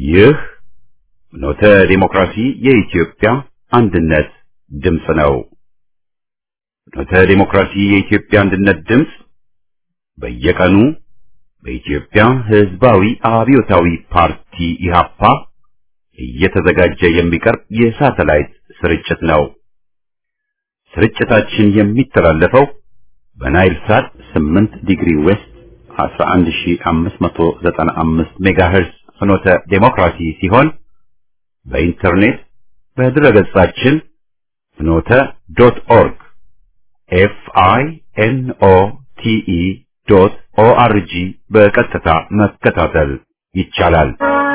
ይህ ኖተ ዲሞክራሲ የኢትዮጵያ አንድነት ድምፅ ነው። ኖተ ዲሞክራሲ የኢትዮጵያ አንድነት ድምፅ በየቀኑ በኢትዮጵያ ሕዝባዊ አብዮታዊ ፓርቲ ኢህአፓ እየተዘጋጀ የሚቀርብ የሳተላይት ስርጭት ነው። ስርጭታችን የሚተላለፈው በናይል ሳት 8 ዲግሪ ዌስት 11595 ሜጋሄርዝ ፍኖተ ዴሞክራሲ ሲሆን በኢንተርኔት በድረገጻችን ፍኖተ ዶት ኦርግ ኤፍ አይ ኤን ኦ ቲ ኢ ዶት ኦ አር ጂ በቀጥታ መከታተል ይቻላል።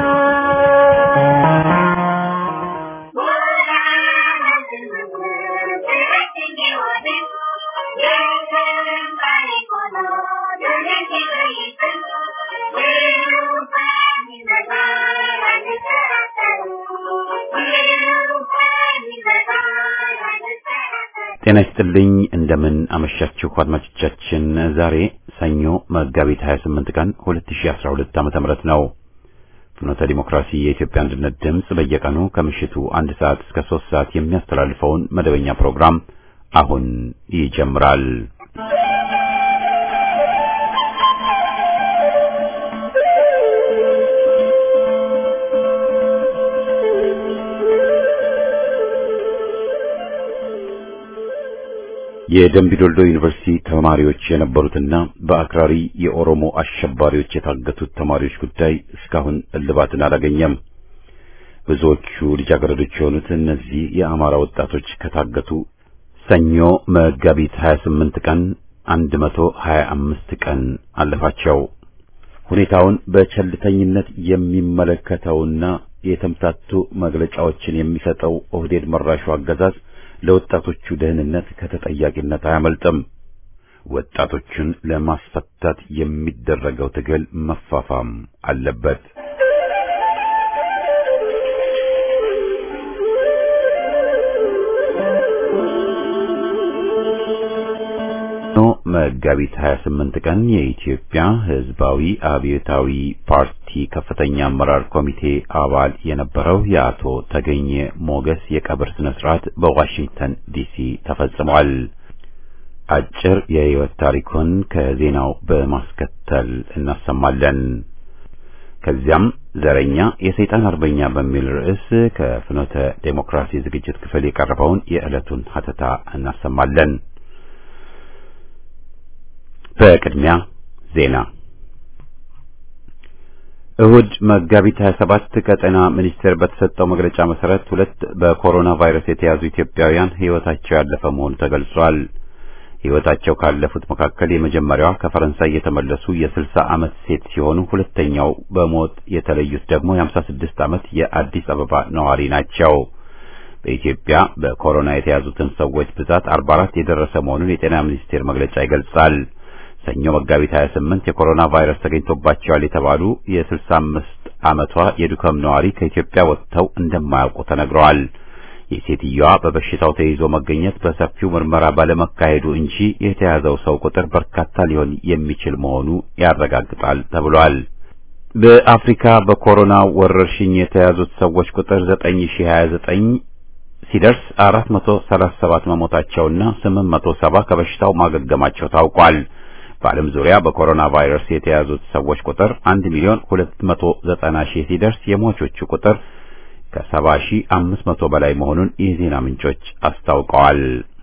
ጤና ይስጥልኝ እንደምን አመሻችሁ አድማጮቻችን። ዛሬ ሰኞ መጋቢት 28 ቀን 2012 ዓመተ ምህረት ነው። ፍኖተ ዲሞክራሲ የኢትዮጵያ አንድነት ድምፅ በየቀኑ ከምሽቱ አንድ ሰዓት እስከ ሶስት ሰዓት የሚያስተላልፈውን መደበኛ ፕሮግራም አሁን ይጀምራል። የደምቢዶልዶ ዩኒቨርሲቲ ተማሪዎች የነበሩትና በአክራሪ የኦሮሞ አሸባሪዎች የታገቱት ተማሪዎች ጉዳይ እስካሁን እልባትን አላገኘም። ብዙዎቹ ልጃገረዶች የሆኑት እነዚህ የአማራ ወጣቶች ከታገቱ ሰኞ መጋቢት 28 ቀን 125 ቀን አለፋቸው። ሁኔታውን በቸልተኝነት የሚመለከተውና የተምታቱ መግለጫዎችን የሚሰጠው ኦህዴድ መራሹ አገዛዝ ለወጣቶቹ ደህንነት ከተጠያቂነት አያመልጥም። ወጣቶቹን ለማስፈታት የሚደረገው ትግል መፋፋም አለበት። መጋቢት 28 ቀን የኢትዮጵያ ሕዝባዊ አብዮታዊ ፓርቲ ከፍተኛ አመራር ኮሚቴ አባል የነበረው የአቶ ተገኘ ሞገስ የቀብር ስነ ስርዓት በዋሽንግተን ዲሲ ተፈጽሟል። አጭር የህይወት ታሪኩን ከዜናው በማስከተል እናሰማለን። ከዚያም ዘረኛ የሰይጣን አርበኛ በሚል ርዕስ ከፍኖተ ዴሞክራሲ ዝግጅት ክፍል የቀረበውን የዕለቱን ሀተታ እናሰማለን። በቅድሚያ ዜና። እሁድ መጋቢት 27 ከጤና ሚኒስቴር በተሰጠው መግለጫ መሰረት ሁለት በኮሮና ቫይረስ የተያዙ ኢትዮጵያውያን ህይወታቸው ያለፈ መሆኑ ተገልጿል። ህይወታቸው ካለፉት መካከል የመጀመሪያዋ ከፈረንሳይ የተመለሱ የ60 ዓመት ሴት ሲሆኑ ሁለተኛው በሞት የተለዩት ደግሞ የ56 ዓመት የአዲስ አበባ ነዋሪ ናቸው። በኢትዮጵያ በኮሮና የተያዙትን ሰዎች ብዛት 44 የደረሰ መሆኑን የጤና ሚኒስቴር መግለጫ ይገልጻል። ሰኞ መጋቢት 28 የኮሮና ቫይረስ ተገኝቶባቸዋል የተባሉ የ65 ዓመቷ የዱከም ነዋሪ ከኢትዮጵያ ወጥተው እንደማያውቁ ተነግረዋል። የሴትየዋ በበሽታው ተይዞ መገኘት በሰፊው ምርመራ ባለመካሄዱ እንጂ የተያዘው ሰው ቁጥር በርካታ ሊሆን የሚችል መሆኑ ያረጋግጣል ተብሏል። በአፍሪካ በኮሮና ወረርሽኝ የተያዙት ሰዎች ቁጥር 9029 ሲደርስ 437 መሞታቸውና 870 ከበሽታው ማገገማቸው ታውቋል። በዓለም ዙሪያ በኮሮና ቫይረስ የተያዙት ሰዎች ቁጥር 1 ሚሊዮን 290 ሺህ ሲደርስ የሟቾቹ ቁጥር ከ70 ሺህ 500 በላይ መሆኑን የዜና ምንጮች አስታውቀዋል።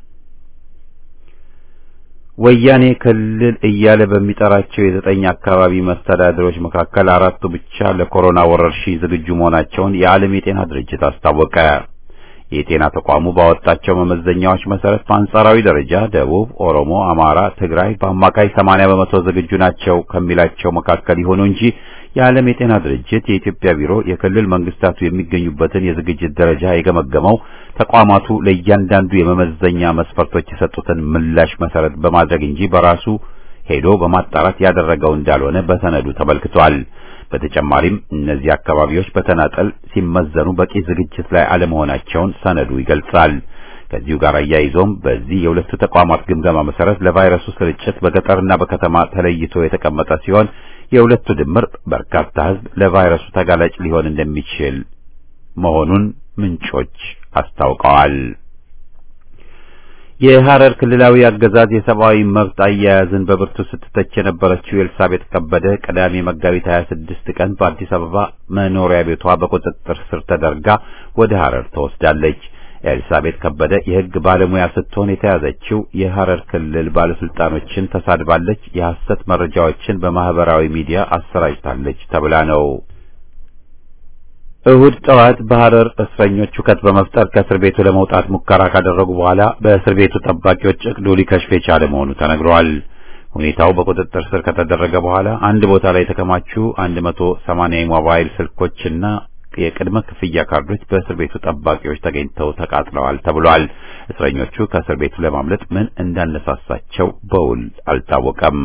ወያኔ ክልል እያለ በሚጠራቸው የዘጠኝ አካባቢ መስተዳድሮች መካከል አራቱ ብቻ ለኮሮና ወረርሽኝ ዝግጁ መሆናቸውን የዓለም የጤና ድርጅት አስታወቀ። የጤና ተቋሙ ባወጣቸው መመዘኛዎች መሰረት በአንጻራዊ ደረጃ ደቡብ፣ ኦሮሞ፣ አማራ፣ ትግራይ በአማካይ 80 በመቶ ዝግጁ ናቸው ከሚላቸው መካከል ይሆኑ እንጂ የዓለም የጤና ድርጅት የኢትዮጵያ ቢሮ የክልል መንግስታቱ የሚገኙበትን የዝግጅት ደረጃ የገመገመው ተቋማቱ ለእያንዳንዱ የመመዘኛ መስፈርቶች የሰጡትን ምላሽ መሰረት በማድረግ እንጂ በራሱ ሄዶ በማጣራት ያደረገው እንዳልሆነ በሰነዱ ተመልክቷል። በተጨማሪም እነዚህ አካባቢዎች በተናጠል ሲመዘኑ በቂ ዝግጅት ላይ አለመሆናቸውን ሰነዱ ይገልጻል። ከዚሁ ጋር አያይዞም በዚህ የሁለቱ ተቋማት ግምገማ መሰረት ለቫይረሱ ስርጭት በገጠርና በከተማ ተለይቶ የተቀመጠ ሲሆን የሁለቱ ድምር በርካታ ሕዝብ ለቫይረሱ ተጋላጭ ሊሆን እንደሚችል መሆኑን ምንጮች አስታውቀዋል። የሐረር ክልላዊ አገዛዝ የሰብአዊ መብት አያያዝን በብርቱ ስትተች የነበረችው ኤልሳቤጥ ከበደ ቅዳሜ መጋቢት 26 ቀን በአዲስ አበባ መኖሪያ ቤቷ በቁጥጥር ስር ተደርጋ ወደ ሐረር ተወስዳለች። ኤልሳቤጥ ከበደ የሕግ ባለሙያ ስትሆን የተያዘችው የሐረር ክልል ባለስልጣኖችን ተሳድባለች፣ የሐሰት መረጃዎችን በማህበራዊ ሚዲያ አሰራጭታለች ተብላ ነው። እሁድ ጠዋት በሐረር እስረኞች ሁከት በመፍጠር ከእስር ቤቱ ለመውጣት ሙከራ ካደረጉ በኋላ በእስር ቤቱ ጠባቂዎች እቅዱ ሊከሽፍ የቻለ መሆኑ ተነግሯል። ሁኔታው በቁጥጥር ስር ከተደረገ በኋላ አንድ ቦታ ላይ የተከማቹ 180 የሞባይል ስልኮችና የቅድመ ክፍያ ካርዶች በእስር ቤቱ ጠባቂዎች ተገኝተው ተቃጥለዋል ተብሏል። እስረኞቹ ከእስር ቤቱ ለማምለጥ ምን እንዳነሳሳቸው በውል አልታወቀም።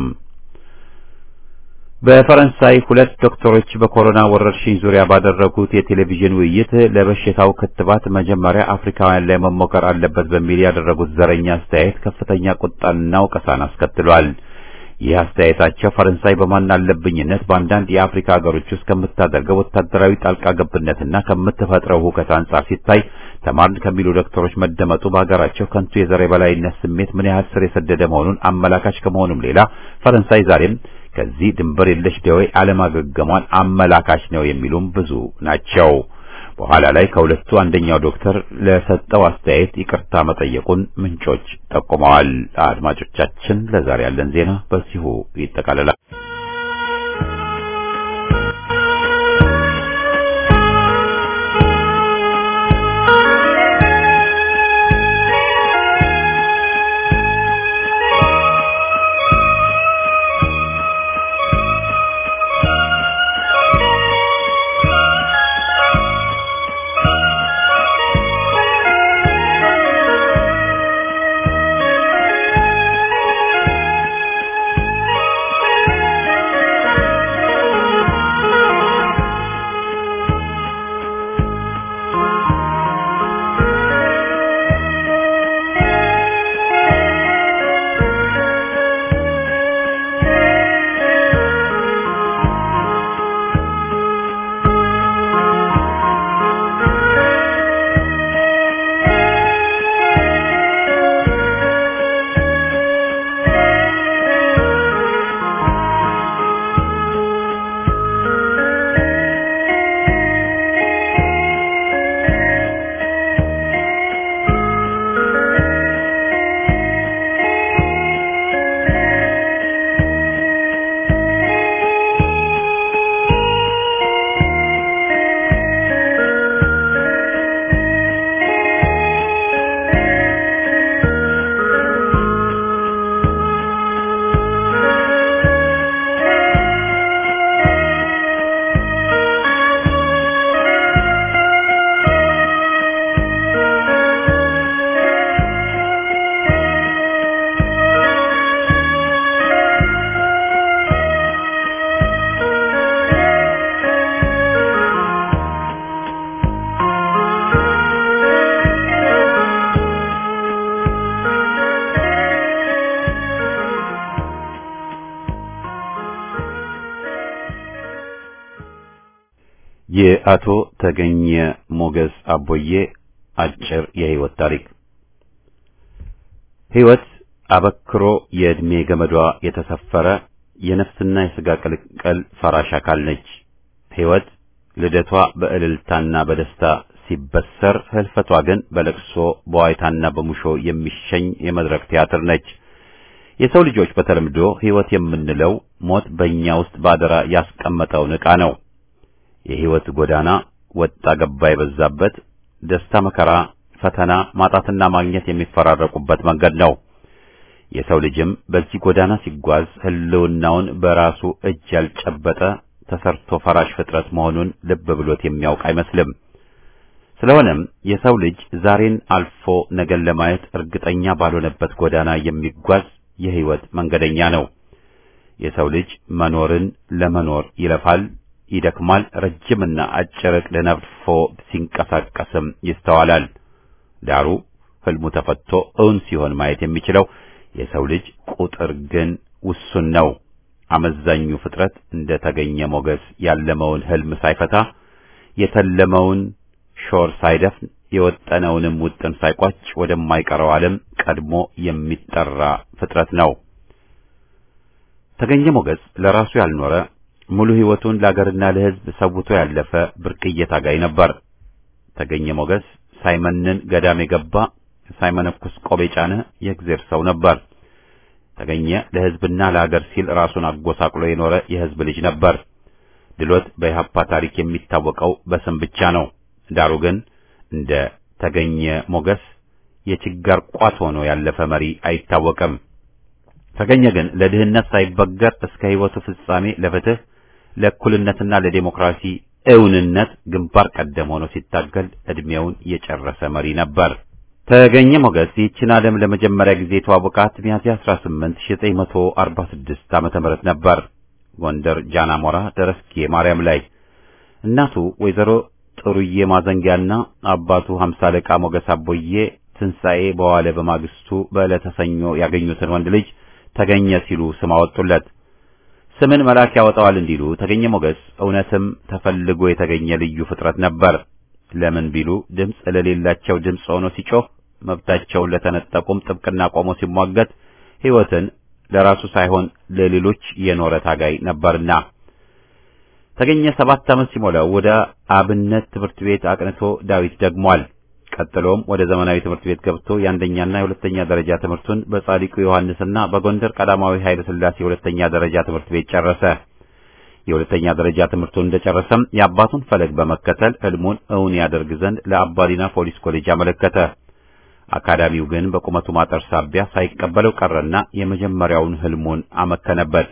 በፈረንሳይ ሁለት ዶክተሮች በኮሮና ወረርሽኝ ዙሪያ ባደረጉት የቴሌቪዥን ውይይት ለበሽታው ክትባት መጀመሪያ አፍሪካውያን ላይ መሞከር አለበት በሚል ያደረጉት ዘረኛ አስተያየት ከፍተኛ ቁጣንና ወቀሳን አስከትሏል። ይህ አስተያየታቸው ፈረንሳይ በማን አለብኝነት በአንዳንድ የአፍሪካ ሀገሮች ውስጥ ከምታደርገው ወታደራዊ ጣልቃ ገብነትና ከምትፈጥረው ሁከት አንጻር ሲታይ ተማርን ከሚሉ ዶክተሮች መደመጡ በሀገራቸው ከንቱ የዘር የበላይነት ስሜት ምን ያህል ስር የሰደደ መሆኑን አመላካች ከመሆኑም ሌላ ፈረንሳይ ዛሬም ከዚህ ድንበር የለሽ ደዌ አለማገገሟን አመላካች ነው የሚሉም ብዙ ናቸው። በኋላ ላይ ከሁለቱ አንደኛው ዶክተር ለሰጠው አስተያየት ይቅርታ መጠየቁን ምንጮች ጠቁመዋል። አድማጮቻችን፣ ለዛሬ ያለን ዜና በዚሁ ይጠቃልላል። የአቶ ተገኘ ሞገስ አቦዬ አጭር የህይወት ታሪክ። ህይወት አበክሮ የዕድሜ ገመዷ የተሰፈረ የነፍስና የሥጋ ቅልቅል ፈራሽ አካል ነች። ህይወት ልደቷ በእልልታና በደስታ ሲበሰር፣ ህልፈቷ ግን በለቅሶ በዋይታና በሙሾ የሚሸኝ የመድረክ ቲያትር ነች። የሰው ልጆች በተለምዶ ህይወት የምንለው ሞት በእኛ ውስጥ ባደራ ያስቀመጠውን ዕቃ ነው። የህይወት ጎዳና ወጣ ገባ የበዛበት ደስታ፣ መከራ፣ ፈተና፣ ማጣትና ማግኘት የሚፈራረቁበት መንገድ ነው። የሰው ልጅም በዚህ ጎዳና ሲጓዝ ህልውናውን በራሱ እጅ ያልጨበጠ ተሰርቶ ፈራሽ ፍጥረት መሆኑን ልብ ብሎት የሚያውቅ አይመስልም። ስለሆነም የሰው ልጅ ዛሬን አልፎ ነገን ለማየት እርግጠኛ ባልሆነበት ጎዳና የሚጓዝ የህይወት መንገደኛ ነው። የሰው ልጅ መኖርን ለመኖር ይለፋል ይደክማል። ረጅምና አጭር ዕቅድ ነድፎ ሲንቀሳቀስም ይስተዋላል። ዳሩ ህልሙ ተፈቶ እውን ሲሆን ማየት የሚችለው የሰው ልጅ ቁጥር ግን ውሱን ነው። አመዛኙ ፍጥረት እንደ ተገኘ ሞገስ ያለመውን ህልም ሳይፈታ የተለመውን ሾር ሳይደፍን የወጠነውንም ውጥን ሳይቋጭ ወደማይቀረው ዓለም ቀድሞ የሚጠራ ፍጥረት ነው። ተገኘ ሞገስ ለራሱ ያልኖረ ሙሉ ህይወቱን ለአገርና ለህዝብ ሰውቶ ያለፈ ብርቅዬ ታጋይ ነበር። ተገኘ ሞገስ ሳይመንን ገዳም የገባ ሳይመነኩስ ቆብ የጫነ የእግዜር ሰው ነበር። ተገኘ ለህዝብና ለሀገር ሲል ራሱን አጎሳቅሎ የኖረ የህዝብ ልጅ ነበር። ድሎት በኢህአፓ ታሪክ የሚታወቀው በስም ብቻ ነው። ዳሩ ግን እንደ ተገኘ ሞገስ የችጋር ቋት ሆኖ ያለፈ መሪ አይታወቅም። ተገኘ ግን ለድህነት ሳይበገር እስከ ህይወቱ ፍጻሜ ለፍትህ፣ ለእኩልነትና ለዴሞክራሲ እውንነት ግንባር ቀደም ሆኖ ሲታገል ዕድሜውን የጨረሰ መሪ ነበር። ተገኘ ሞገስ ይህችን ዓለም ለመጀመሪያ ጊዜ የተዋወቃት ሚያዝያ 18 1946 ዓመተ ምህረት ነበር። ጎንደር ጃናሞራ ደረስጌ ማርያም ላይ እናቱ ወይዘሮ ጥሩዬ ማዘንጊያና አባቱ ሀምሳ አለቃ ሞገስ አቦዬ ትንሣኤ በዋለ በማግስቱ በዕለተ ሰኞ ያገኙትን ወንድ ልጅ ተገኘ ሲሉ ስም አወጡለት። ስምን መልአክ ያወጣዋል እንዲሉ ተገኘ ሞገስ እውነትም ተፈልጎ የተገኘ ልዩ ፍጥረት ነበር። ለምን ቢሉ ድምፅ ለሌላቸው ድምፅ ሆኖ ሲጮህ፣ መብታቸውን ለተነጠቁም ጥብቅና ቆሞ ሲሟገት፣ ሕይወትን ለራሱ ሳይሆን ለሌሎች የኖረ ታጋይ ነበርና ተገኘ ሰባት ዓመት ሲሞላው ወደ አብነት ትምህርት ቤት አቅንቶ ዳዊት ደግሟል። ቀጥሎም ወደ ዘመናዊ ትምህርት ቤት ገብቶ የአንደኛና የሁለተኛ ደረጃ ትምህርቱን በጻድቁ ዮሐንስና በጎንደር ቀዳማዊ ኃይለ ሥላሴ የሁለተኛ ደረጃ ትምህርት ቤት ጨረሰ። የሁለተኛ ደረጃ ትምህርቱን እንደጨረሰም የአባቱን ፈለግ በመከተል ሕልሙን እውን ያደርግ ዘንድ ለአባዲና ፖሊስ ኮሌጅ አመለከተ። አካዳሚው ግን በቁመቱ ማጠር ሳቢያ ሳይቀበለው ቀረና የመጀመሪያውን ሕልሙን አመከነበት።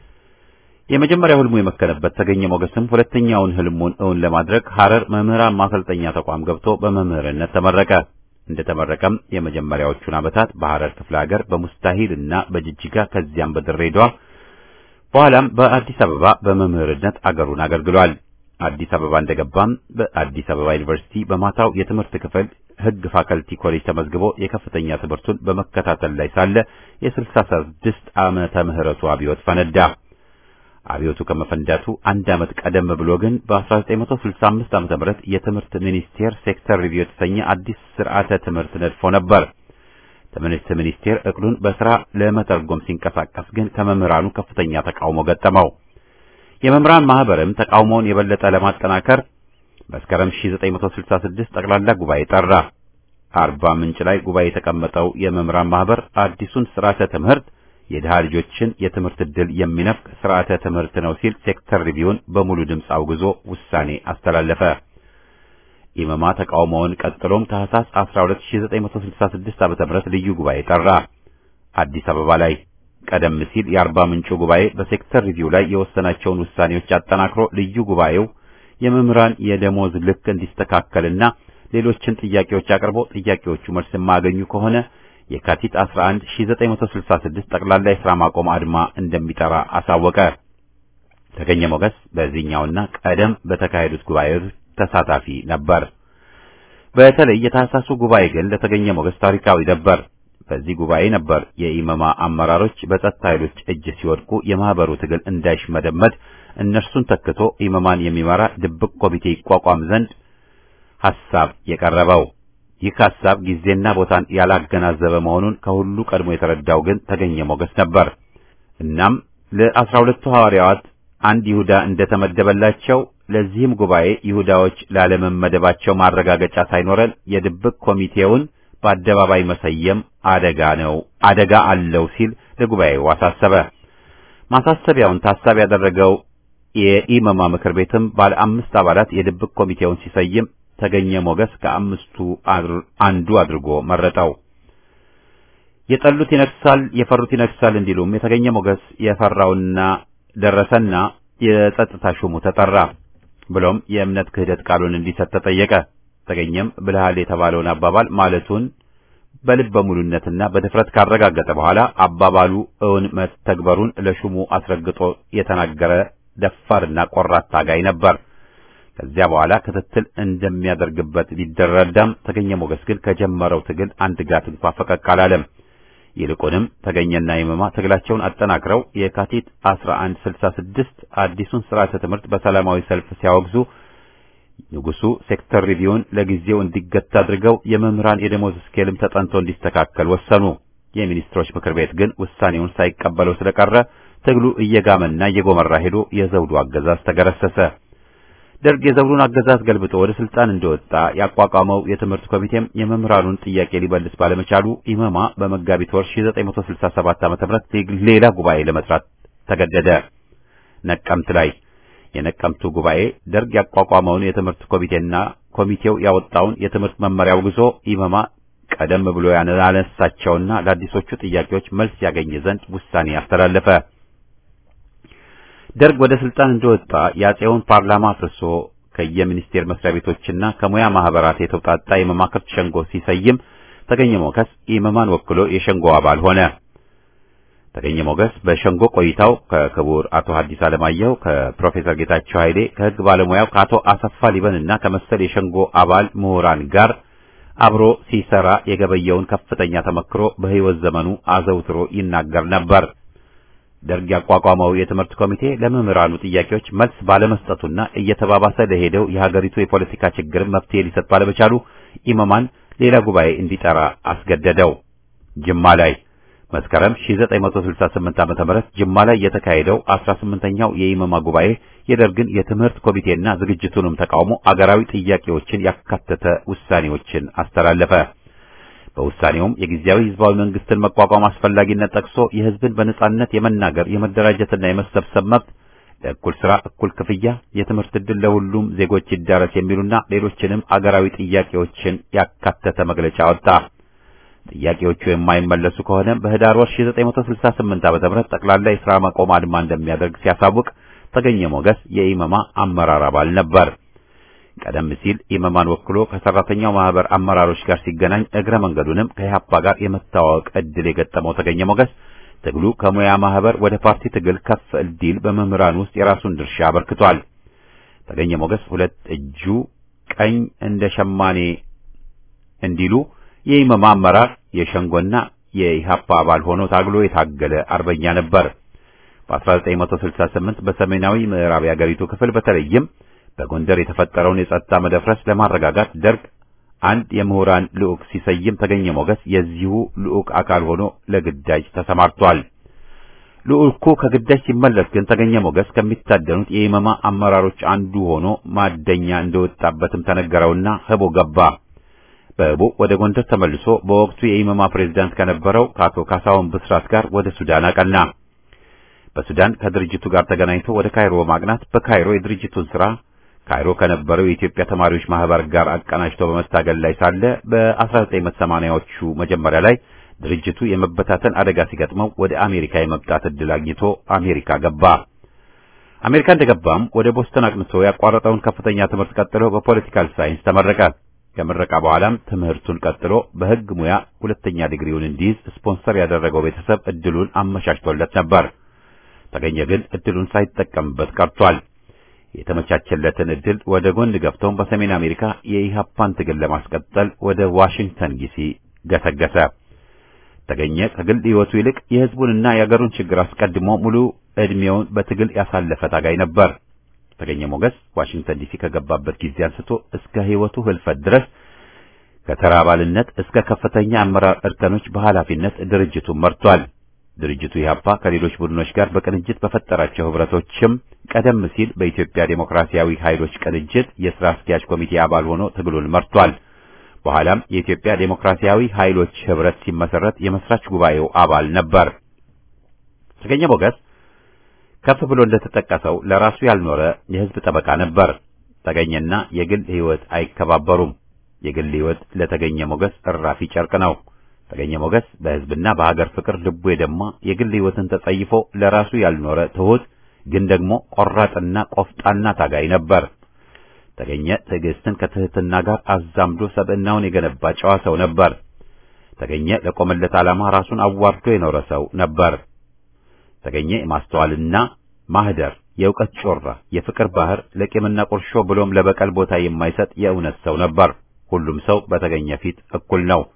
የመጀመሪያው ሕልሙ የመከነበት ተገኘ ሞገስም ሁለተኛውን ሕልሙን እውን ለማድረግ ሐረር መምህራን ማሰልጠኛ ተቋም ገብቶ በመምህርነት ተመረቀ። እንደተመረቀም የመጀመሪያዎቹን ዓመታት በሐረር ክፍለ ሀገር በሙስታሂል እና በጅጅጋ ከዚያም በድሬዳዋ በኋላም በአዲስ አበባ በመምህርነት አገሩን አገልግሏል። አዲስ አበባ እንደገባም በአዲስ አበባ ዩኒቨርሲቲ በማታው የትምህርት ክፍል ሕግ ፋከልቲ ኮሌጅ ተመዝግቦ የከፍተኛ ትምህርቱን በመከታተል ላይ ሳለ የስልሳ ስድስት ዓመተ ምህረቱ አብዮት ፈነዳ። አብዮቱ ከመፈንዳቱ አንድ ዓመት ቀደም ብሎ ግን በ1965 ዓመተ ምህረት የትምህርት ሚኒስቴር ሴክተር ሪቪው የተሰኘ አዲስ ስርዓተ ትምህርት ነድፎ ነበር። ትምህርት ሚኒስቴር እቅዱን በስራ ለመተርጎም ሲንቀሳቀስ ግን ከመምህራኑ ከፍተኛ ተቃውሞ ገጠመው። የመምህራን ማህበርም ተቃውሞውን የበለጠ ለማጠናከር መስከረም 1966 ጠቅላላ ጉባኤ ጠራ። አርባ ምንጭ ላይ ጉባኤ የተቀመጠው የመምህራን ማህበር አዲሱን ስርዓተ ትምህርት የድሃ ልጆችን የትምህርት ዕድል የሚነፍቅ ስርዓተ ትምህርት ነው ሲል ሴክተር ሪቪውን በሙሉ ድምፅ አውግዞ ውሳኔ አስተላለፈ። ኢመማ ተቃውሞውን ቀጥሎም ታህሳስ 12966 ዓ.ም ልዩ ጉባኤ ጠራ። አዲስ አበባ ላይ ቀደም ሲል የአርባ ምንጩ ጉባኤ በሴክተር ሪቪው ላይ የወሰናቸውን ውሳኔዎች አጠናክሮ ልዩ ጉባኤው የመምህራን የደሞዝ ልክ እንዲስተካከልና ሌሎችን ጥያቄዎች አቅርቦ ጥያቄዎቹ መልስ የማያገኙ ከሆነ የካቲት 11 1966 ጠቅላላ የሥራ ማቆም አድማ እንደሚጠራ አሳወቀ። ተገኘ ሞገስ በዚህኛውና ቀደም በተካሄዱት ጉባኤዎች ተሳታፊ ነበር። በተለይ የታህሳሱ ጉባኤ ግን ለተገኘ ሞገስ ታሪካዊ ነበር። በዚህ ጉባኤ ነበር የኢመማ አመራሮች በጸጥታ ኃይሎች እጅ ሲወድቁ የማህበሩ ትግል እንዳይሽመደመድ እነርሱን ተክቶ ኢመማን የሚመራ ድብቅ ኮሚቴ ይቋቋም ዘንድ ሐሳብ የቀረበው። ይህ ሐሳብ ጊዜና ቦታን ያላገናዘበ መሆኑን ከሁሉ ቀድሞ የተረዳው ግን ተገኘ ሞገስ ነበር። እናም ለአስራ ሁለቱ ሐዋርያት አንድ ይሁዳ እንደተመደበላቸው ለዚህም ጉባኤ ይሁዳዎች ላለመመደባቸው ማረጋገጫ ሳይኖረን የድብቅ ኮሚቴውን በአደባባይ መሰየም አደጋ ነው አደጋ አለው ሲል ለጉባኤው አሳሰበ። ማሳሰቢያውን ታሳቢ ያደረገው የኢመማ ምክር ቤትም ባለ አምስት አባላት የድብቅ ኮሚቴውን ሲሰይም ተገኘ ሞገስ ከአምስቱ አንዱ አድርጎ መረጠው። የጠሉት ይነግሳል፣ የፈሩት ይነግሳል እንዲሉም የተገኘ ሞገስ የፈራውና ደረሰና የጸጥታ ሹሙ ተጠራ። ብሎም የእምነት ክህደት ቃሉን እንዲሰጥ ተጠየቀ። ተገኘም ብልሃል የተባለውን አባባል ማለቱን በልበ ሙሉነትና በድፍረት ካረጋገጠ በኋላ አባባሉ እውን መተግበሩን ለሹሙ አስረግጦ የተናገረ ደፋርና ቆራት ታጋይ ነበር። ከዚያ በኋላ ክትትል እንደሚያደርግበት ቢደረዳም ተገኘ ሞገስ ግን ከጀመረው ትግል አንድ ጋት እንኳ ፈቀቅ አላለም። ይልቁንም ተገኘና ይመማ ትግላቸውን አጠናክረው የካቲት 1166 አዲሱን ስርዓተ ትምህርት በሰላማዊ ሰልፍ ሲያወግዙ ንጉሱ ሴክተር ሪቪውን ለጊዜው እንዲገታ አድርገው የመምህራን የደሞዝ ስኬልም ተጠንቶ እንዲስተካከል ወሰኑ። የሚኒስትሮች ምክር ቤት ግን ውሳኔውን ሳይቀበለው ስለቀረ ትግሉ እየጋመና እየጎመራ ሄዶ የዘውዱ አገዛዝ ተገረሰሰ። ደርግ የዘውዱን አገዛዝ ገልብጦ ወደ ስልጣን እንደወጣ ያቋቋመው የትምህርት ኮሚቴም የመምህራኑን ጥያቄ ሊመልስ ባለመቻሉ ኢመማ በመጋቢት ወር 1967 ዓ.ም ሌላ ጉባኤ ለመጥራት ተገደደ። ነቀምት ላይ የነቀምቱ ጉባኤ ደርግ ያቋቋመውን የትምህርት ኮሚቴና ኮሚቴው ያወጣውን የትምህርት መመሪያ አውግዞ ኢመማ ቀደም ብሎ ያነሳቸውና ለአዲሶቹ ጥያቄዎች መልስ ያገኝ ዘንድ ውሳኔ አስተላለፈ። ደርግ ወደ ስልጣን እንደወጣ የአፄውን ፓርላማ አፍርሶ ከየሚኒስቴር መስሪያ ቤቶችና ከሙያ ማህበራት የተውጣጣ የመማክርት ሸንጎ ሲሰይም ተገኘ ሞገስ ኢመማን ወክሎ የሸንጎ አባል ሆነ። ተገኘ ሞገስ በሸንጎ ቆይታው ከክቡር አቶ ሐዲስ ዓለማየሁ፣ ከፕሮፌሰር ጌታቸው ኃይሌ፣ ከህግ ባለሙያው ከአቶ አሰፋ ሊበንና ከመሰል የሸንጎ አባል ምሁራን ጋር አብሮ ሲሰራ የገበየውን ከፍተኛ ተመክሮ በህይወት ዘመኑ አዘውትሮ ይናገር ነበር። ደርግ ያቋቋመው የትምህርት ኮሚቴ ለመምህራኑ ጥያቄዎች መልስ ባለመስጠቱና እየተባባሰ ለሄደው የሀገሪቱ የፖለቲካ ችግር መፍትሄ ሊሰጥ ባለመቻሉ ኢመማን ሌላ ጉባኤ እንዲጠራ አስገደደው። ጅማ ላይ መስከረም 1968 ዓመተ ምህረት ጅማ ላይ የተካሄደው 18ኛው የኢመማ ጉባኤ የደርግን የትምህርት ኮሚቴና ዝግጅቱንም ተቃውሞ አገራዊ ጥያቄዎችን ያካተተ ውሳኔዎችን አስተላለፈ። በውሳኔውም የጊዜያዊ ህዝባዊ መንግስትን መቋቋም አስፈላጊነት ጠቅሶ የህዝብን በነጻነት የመናገር የመደራጀትና የመሰብሰብ መብት፣ ለእኩል ስራ እኩል ክፍያ፣ የትምህርት ዕድል ለሁሉም ዜጎች ይዳረስ የሚሉና ሌሎችንም አገራዊ ጥያቄዎችን ያካተተ መግለጫ ወጣ። ጥያቄዎቹ የማይመለሱ ከሆነ በህዳር ወር 1968 ዓ.ም ጠቅላላ የሥራ ማቆም አድማ እንደሚያደርግ ሲያሳውቅ ተገኘ ሞገስ የኢመማ አመራር አባል ነበር። ቀደም ሲል ኢመማን ወክሎ ከሰራተኛው ማህበር አመራሮች ጋር ሲገናኝ እግረ መንገዱንም ከኢህአፓ ጋር የመተዋወቅ ዕድል የገጠመው ተገኘ ሞገስ ትግሉ ከሙያ ማህበር ወደ ፓርቲ ትግል ከፍ እንዲል በመምህራን ውስጥ የራሱን ድርሻ አበርክቷል። ተገኘ ሞገስ ሁለት እጁ ቀኝ እንደ ሸማኔ እንዲሉ የኢመማ አመራር የሸንጎና የኢህአፓ አባል ሆኖ ታግሎ የታገለ አርበኛ ነበር። በ1968 በሰሜናዊ ምዕራብ የአገሪቱ ክፍል በተለይም በጎንደር የተፈጠረውን የጸጥታ መደፍረስ ለማረጋጋት ደርግ አንድ የምሁራን ልዑክ ሲሰይም ተገኘ ሞገስ የዚሁ ልዑክ አካል ሆኖ ለግዳጅ ተሰማርቷል። ልዑኩ ከግዳጅ ሲመለስ ግን ተገኘ ሞገስ ከሚታደኑት የኢመማ አመራሮች አንዱ ሆኖ ማደኛ እንደወጣበትም ተነገረውና ህቦ ገባ። በህቦ ወደ ጎንደር ተመልሶ በወቅቱ የኢመማ ፕሬዝዳንት ከነበረው ከአቶ ካሳሁን ብስራት ጋር ወደ ሱዳን አቀና። በሱዳን ከድርጅቱ ጋር ተገናኝቶ ወደ ካይሮ በማቅናት በካይሮ የድርጅቱን ስራ ካይሮ ከነበረው የኢትዮጵያ ተማሪዎች ማህበር ጋር አቀናጅቶ በመታገል ላይ ሳለ በ1980ዎቹ መጀመሪያ ላይ ድርጅቱ የመበታተን አደጋ ሲገጥመው ወደ አሜሪካ የመምጣት ዕድል አግኝቶ አሜሪካ ገባ። አሜሪካ እንደገባም ወደ ቦስተን አቅንቶ ያቋረጠውን ከፍተኛ ትምህርት ቀጥሎ በፖለቲካል ሳይንስ ተመረቀ። ከምረቃ በኋላም ትምህርቱን ቀጥሎ በሕግ ሙያ ሁለተኛ ዲግሪውን እንዲይዝ ስፖንሰር ያደረገው ቤተሰብ እድሉን አመቻችቶለት ነበር። ተገኘ ግን እድሉን ሳይጠቀምበት ቀርቷል። የተመቻቸለትን እድል ወደ ጎን ገፍተውን በሰሜን አሜሪካ የኢሃፓን ትግል ለማስቀጠል ወደ ዋሽንግተን ዲሲ ገሰገሰ። ተገኘ ከግል ሕይወቱ ይልቅ የሕዝቡንና የአገሩን ችግር አስቀድሞ ሙሉ ዕድሜውን በትግል ያሳለፈ ታጋይ ነበር። ተገኘ ሞገስ ዋሽንግተን ዲሲ ከገባበት ጊዜ አንስቶ እስከ ሕይወቱ ህልፈት ድረስ ከተራ አባልነት እስከ ከፍተኛ አመራር እርከኖች በኃላፊነት ድርጅቱን መርቷል። ድርጅቱ ኢህአፓ ከሌሎች ቡድኖች ጋር በቅንጅት በፈጠራቸው ህብረቶችም ቀደም ሲል በኢትዮጵያ ዴሞክራሲያዊ ኃይሎች ቅንጅት የሥራ አስኪያጅ ኮሚቴ አባል ሆኖ ትግሉን መርቷል። በኋላም የኢትዮጵያ ዴሞክራሲያዊ ኃይሎች ህብረት ሲመሰረት የመስራች ጉባኤው አባል ነበር። ተገኘ ሞገስ ከፍ ብሎ እንደተጠቀሰው ለራሱ ያልኖረ የህዝብ ጠበቃ ነበር። ተገኘና የግል ህይወት አይከባበሩም። የግል ህይወት ለተገኘ ሞገስ እራፊ ጨርቅ ነው። ተገኘ ሞገስ በህዝብና በሀገር ፍቅር ልቡ የደማ የግል ህይወትን ተጸይፎ ለራሱ ያልኖረ ትሁት ግን ደግሞ ቆራጥና ቆፍጣና ታጋይ ነበር። ተገኘ ትዕግስትን ከትህትና ጋር አዛምዶ ሰብዕናውን የገነባ ጨዋ ሰው ነበር። ተገኘ ለቆመለት ዓላማ ራሱን አዋርዶ የኖረ ሰው ነበር። ተገኘ የማስተዋልና ማህደር፣ የእውቀት ጮራ፣ የፍቅር ባህር፣ ለቂምና ቁርሾ ብሎም ለበቀል ቦታ የማይሰጥ የእውነት ሰው ነበር። ሁሉም ሰው በተገኘ ፊት እኩል ነው።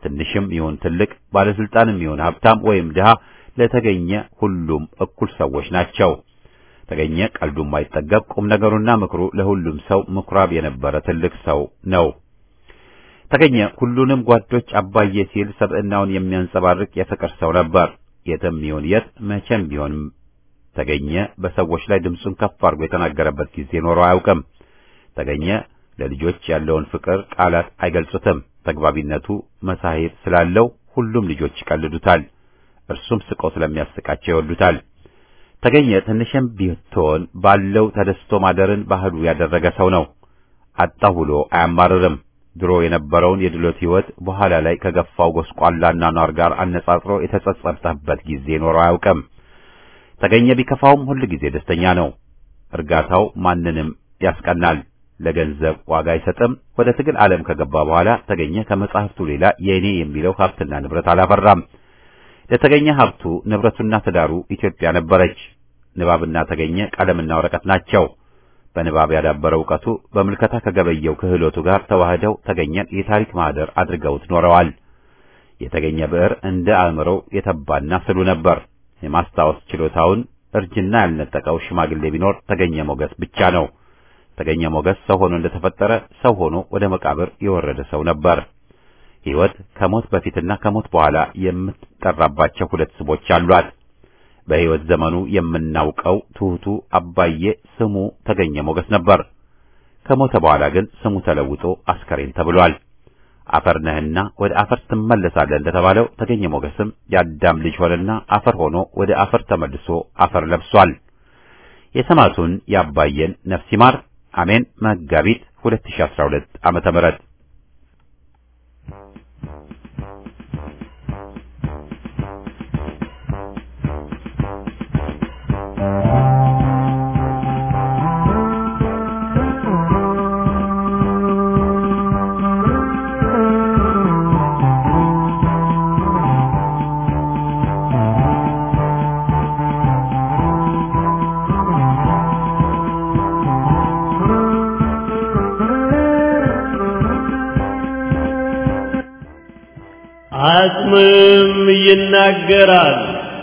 ትንሽም ይሁን ትልቅ፣ ባለስልጣንም ይሁን ሀብታም ወይም ድሃ ለተገኘ ሁሉም እኩል ሰዎች ናቸው። ተገኘ ቀልዱም አይጠገብ፣ ቁም ነገሩና ምክሩ ለሁሉም ሰው ምኩራብ የነበረ ትልቅ ሰው ነው። ተገኘ ሁሉንም ጓዶች አባዬ ሲል ሰብዕናውን የሚያንጸባርቅ የፍቅር ሰው ነበር። የትም ይሁን የት መቼም ቢሆንም ተገኘ በሰዎች ላይ ድምፁን ከፍ አድርጎ የተናገረበት ጊዜ ኖሮ አያውቅም። ተገኘ ለልጆች ያለውን ፍቅር ቃላት አይገልጹትም። ተግባቢነቱ መሳሄብ ስላለው ሁሉም ልጆች ይቀልዱታል። እርሱም ስቆ ስለሚያስቃቸው ይወዱታል። ተገኘ ትንሽም ቢሆን ባለው ተደስቶ ማደርን ባህሉ ያደረገ ሰው ነው። አጣሁ ብሎ አያማርርም። ድሮ የነበረውን የድሎት ሕይወት በኋላ ላይ ከገፋው ጎስቋላና ኗር ጋር አነጻጽሮ የተጸጸተበት ጊዜ ኖሮ አያውቅም። ተገኘ ቢከፋውም ሁል ጊዜ ደስተኛ ነው። እርጋታው ማንንም ያስቀናል። ለገንዘብ ዋጋ አይሰጥም። ወደ ትግል ዓለም ከገባ በኋላ ተገኘ ከመጻሕፍቱ ሌላ የእኔ የሚለው ሀብትና ንብረት አላፈራም። ለተገኘ ሀብቱ ንብረቱና ትዳሩ ኢትዮጵያ ነበረች። ንባብና ተገኘ ቀለምና ወረቀት ናቸው። በንባብ ያዳበረው ዕውቀቱ በምልከታ ከገበየው ክህሎቱ ጋር ተዋህደው ተገኘን የታሪክ ማህደር አድርገውት ኖረዋል። የተገኘ ብዕር እንደ አእምሮው የተባና ስሉ ነበር። የማስታወስ ችሎታውን እርጅና ያልነጠቀው ሽማግሌ ቢኖር ተገኘ ሞገስ ብቻ ነው። ተገኘ ሞገስ ሰው ሆኖ እንደተፈጠረ ሰው ሆኖ ወደ መቃብር የወረደ ሰው ነበር። ሕይወት ከሞት በፊትና ከሞት በኋላ የምትጠራባቸው ሁለት ስሞች አሏት። በሕይወት ዘመኑ የምናውቀው ትሑቱ አባዬ ስሙ ተገኘ ሞገስ ነበር። ከሞተ በኋላ ግን ስሙ ተለውጦ አስከሬን ተብሏል። አፈር ነህና ወደ አፈር ትመለሳለህ እንደተባለው ተገኘ ሞገስም የአዳም ልጅ ሆነና አፈር ሆኖ ወደ አፈር ተመልሶ አፈር ለብሷል። የሰማዕቱን የአባዬን ነፍስ ይማር። አሜን። መጋቢት 2012 ዓመተ ምህረት አጽምም ይናገራል።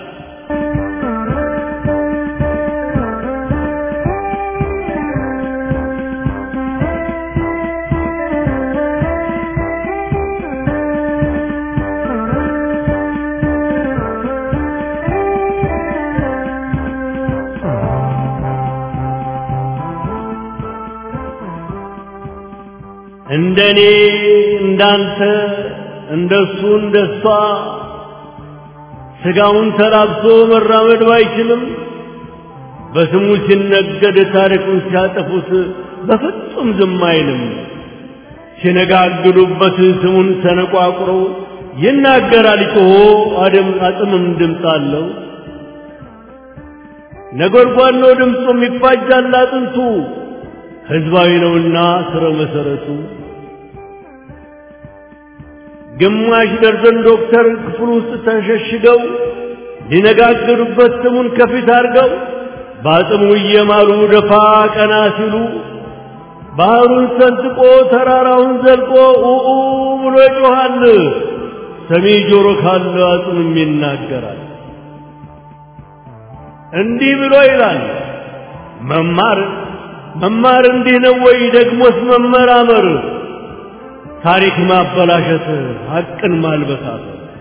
እንደኔ እንዳንተ እንደሱ እንደሷ ስጋውን ተላብሶ መራመድ ባይችልም በስሙ ሲነገድ ታሪኩን ሲያጠፉት በፍጹም ዝም አይልም። ሲነጋግዱበት ስሙን ሰነቋቁሮ ይናገራል ጮሆ አደም አጽምም ድምፅ አለው። ነጎድጓድ ነው ድምፁም ይፋጃል አጥንቱ ሕዝባዊ ነውና ስረ መሰረቱ ግማሽ ደርዘን ዶክተር ክፍል ውስጥ ተሸሽገው ሊነጋገሩበት ስሙን ከፊት አድርገው በአጽሙ እየማሉ ደፋ ቀና ሲሉ ባህሩን ሰንጥቆ ተራራውን ዘልቆ ኡኡ ብሎ ይጮኻል። ሰሚ ጆሮ ካለ አጽምም ይናገራል። እንዲህ ብሎ ይላል መማር መማር እንዲህ ነው ወይ? ደግሞስ መመራመር ታሪክ ማበላሸት ሐቅን ማልበሳት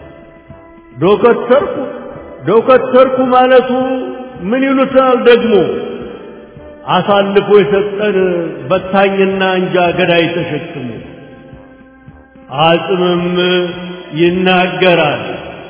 ዶከተርኩ ዶከተርኩ ማለቱ ምን ይሉታል ደግሞ አሳልፎ የሰጠን በታኝና እንጃ ገዳይ ተሸክሞ አጽምም ይናገራል።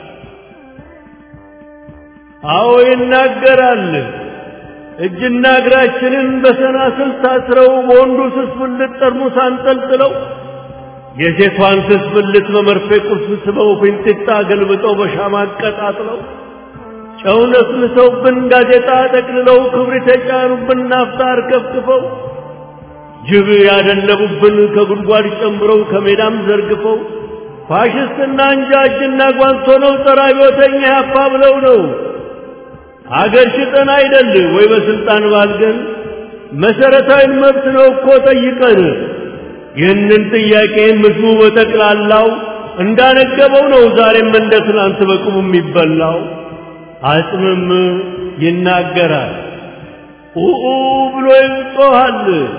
አዎ ይናገራል። እጅና እግራችንን በሰናስል ታስረው በወንዱ ስስ ብልት ጠርሙስ አንጠልጥለው የሴቷን ስስ ብልት በመርፌ ቁልፍ ስበው ፊንጢጣ ገልብጠው በሻማ አቀጣጥለው ጨው ነስንሰውብን ጋዜጣ ጠቅልለው ክብሪት የጫኑብን ናፍጣ አርከፍክፈው ጅብ ያደለቡብን ከጉድጓድ ጨምረው ከሜዳም ዘርግፈው ፋሽስትና እንጃ እጅና ጓንት ሆነው ጸረ አብዮተኛ ያፋ ብለው ነው አገር ሽጠን አይደል ወይ በስልጣን ባልገን መሰረታዊ መብት ነው እኮ ጠይቀን ይህንን ጥያቄ ምድሩ በጠቅላላው እንዳነገበው ነው ዛሬም እንደ ትናንት በቁሙ የሚበላው አጽምም ይናገራል ኡኡ ብሎ ይጮኻል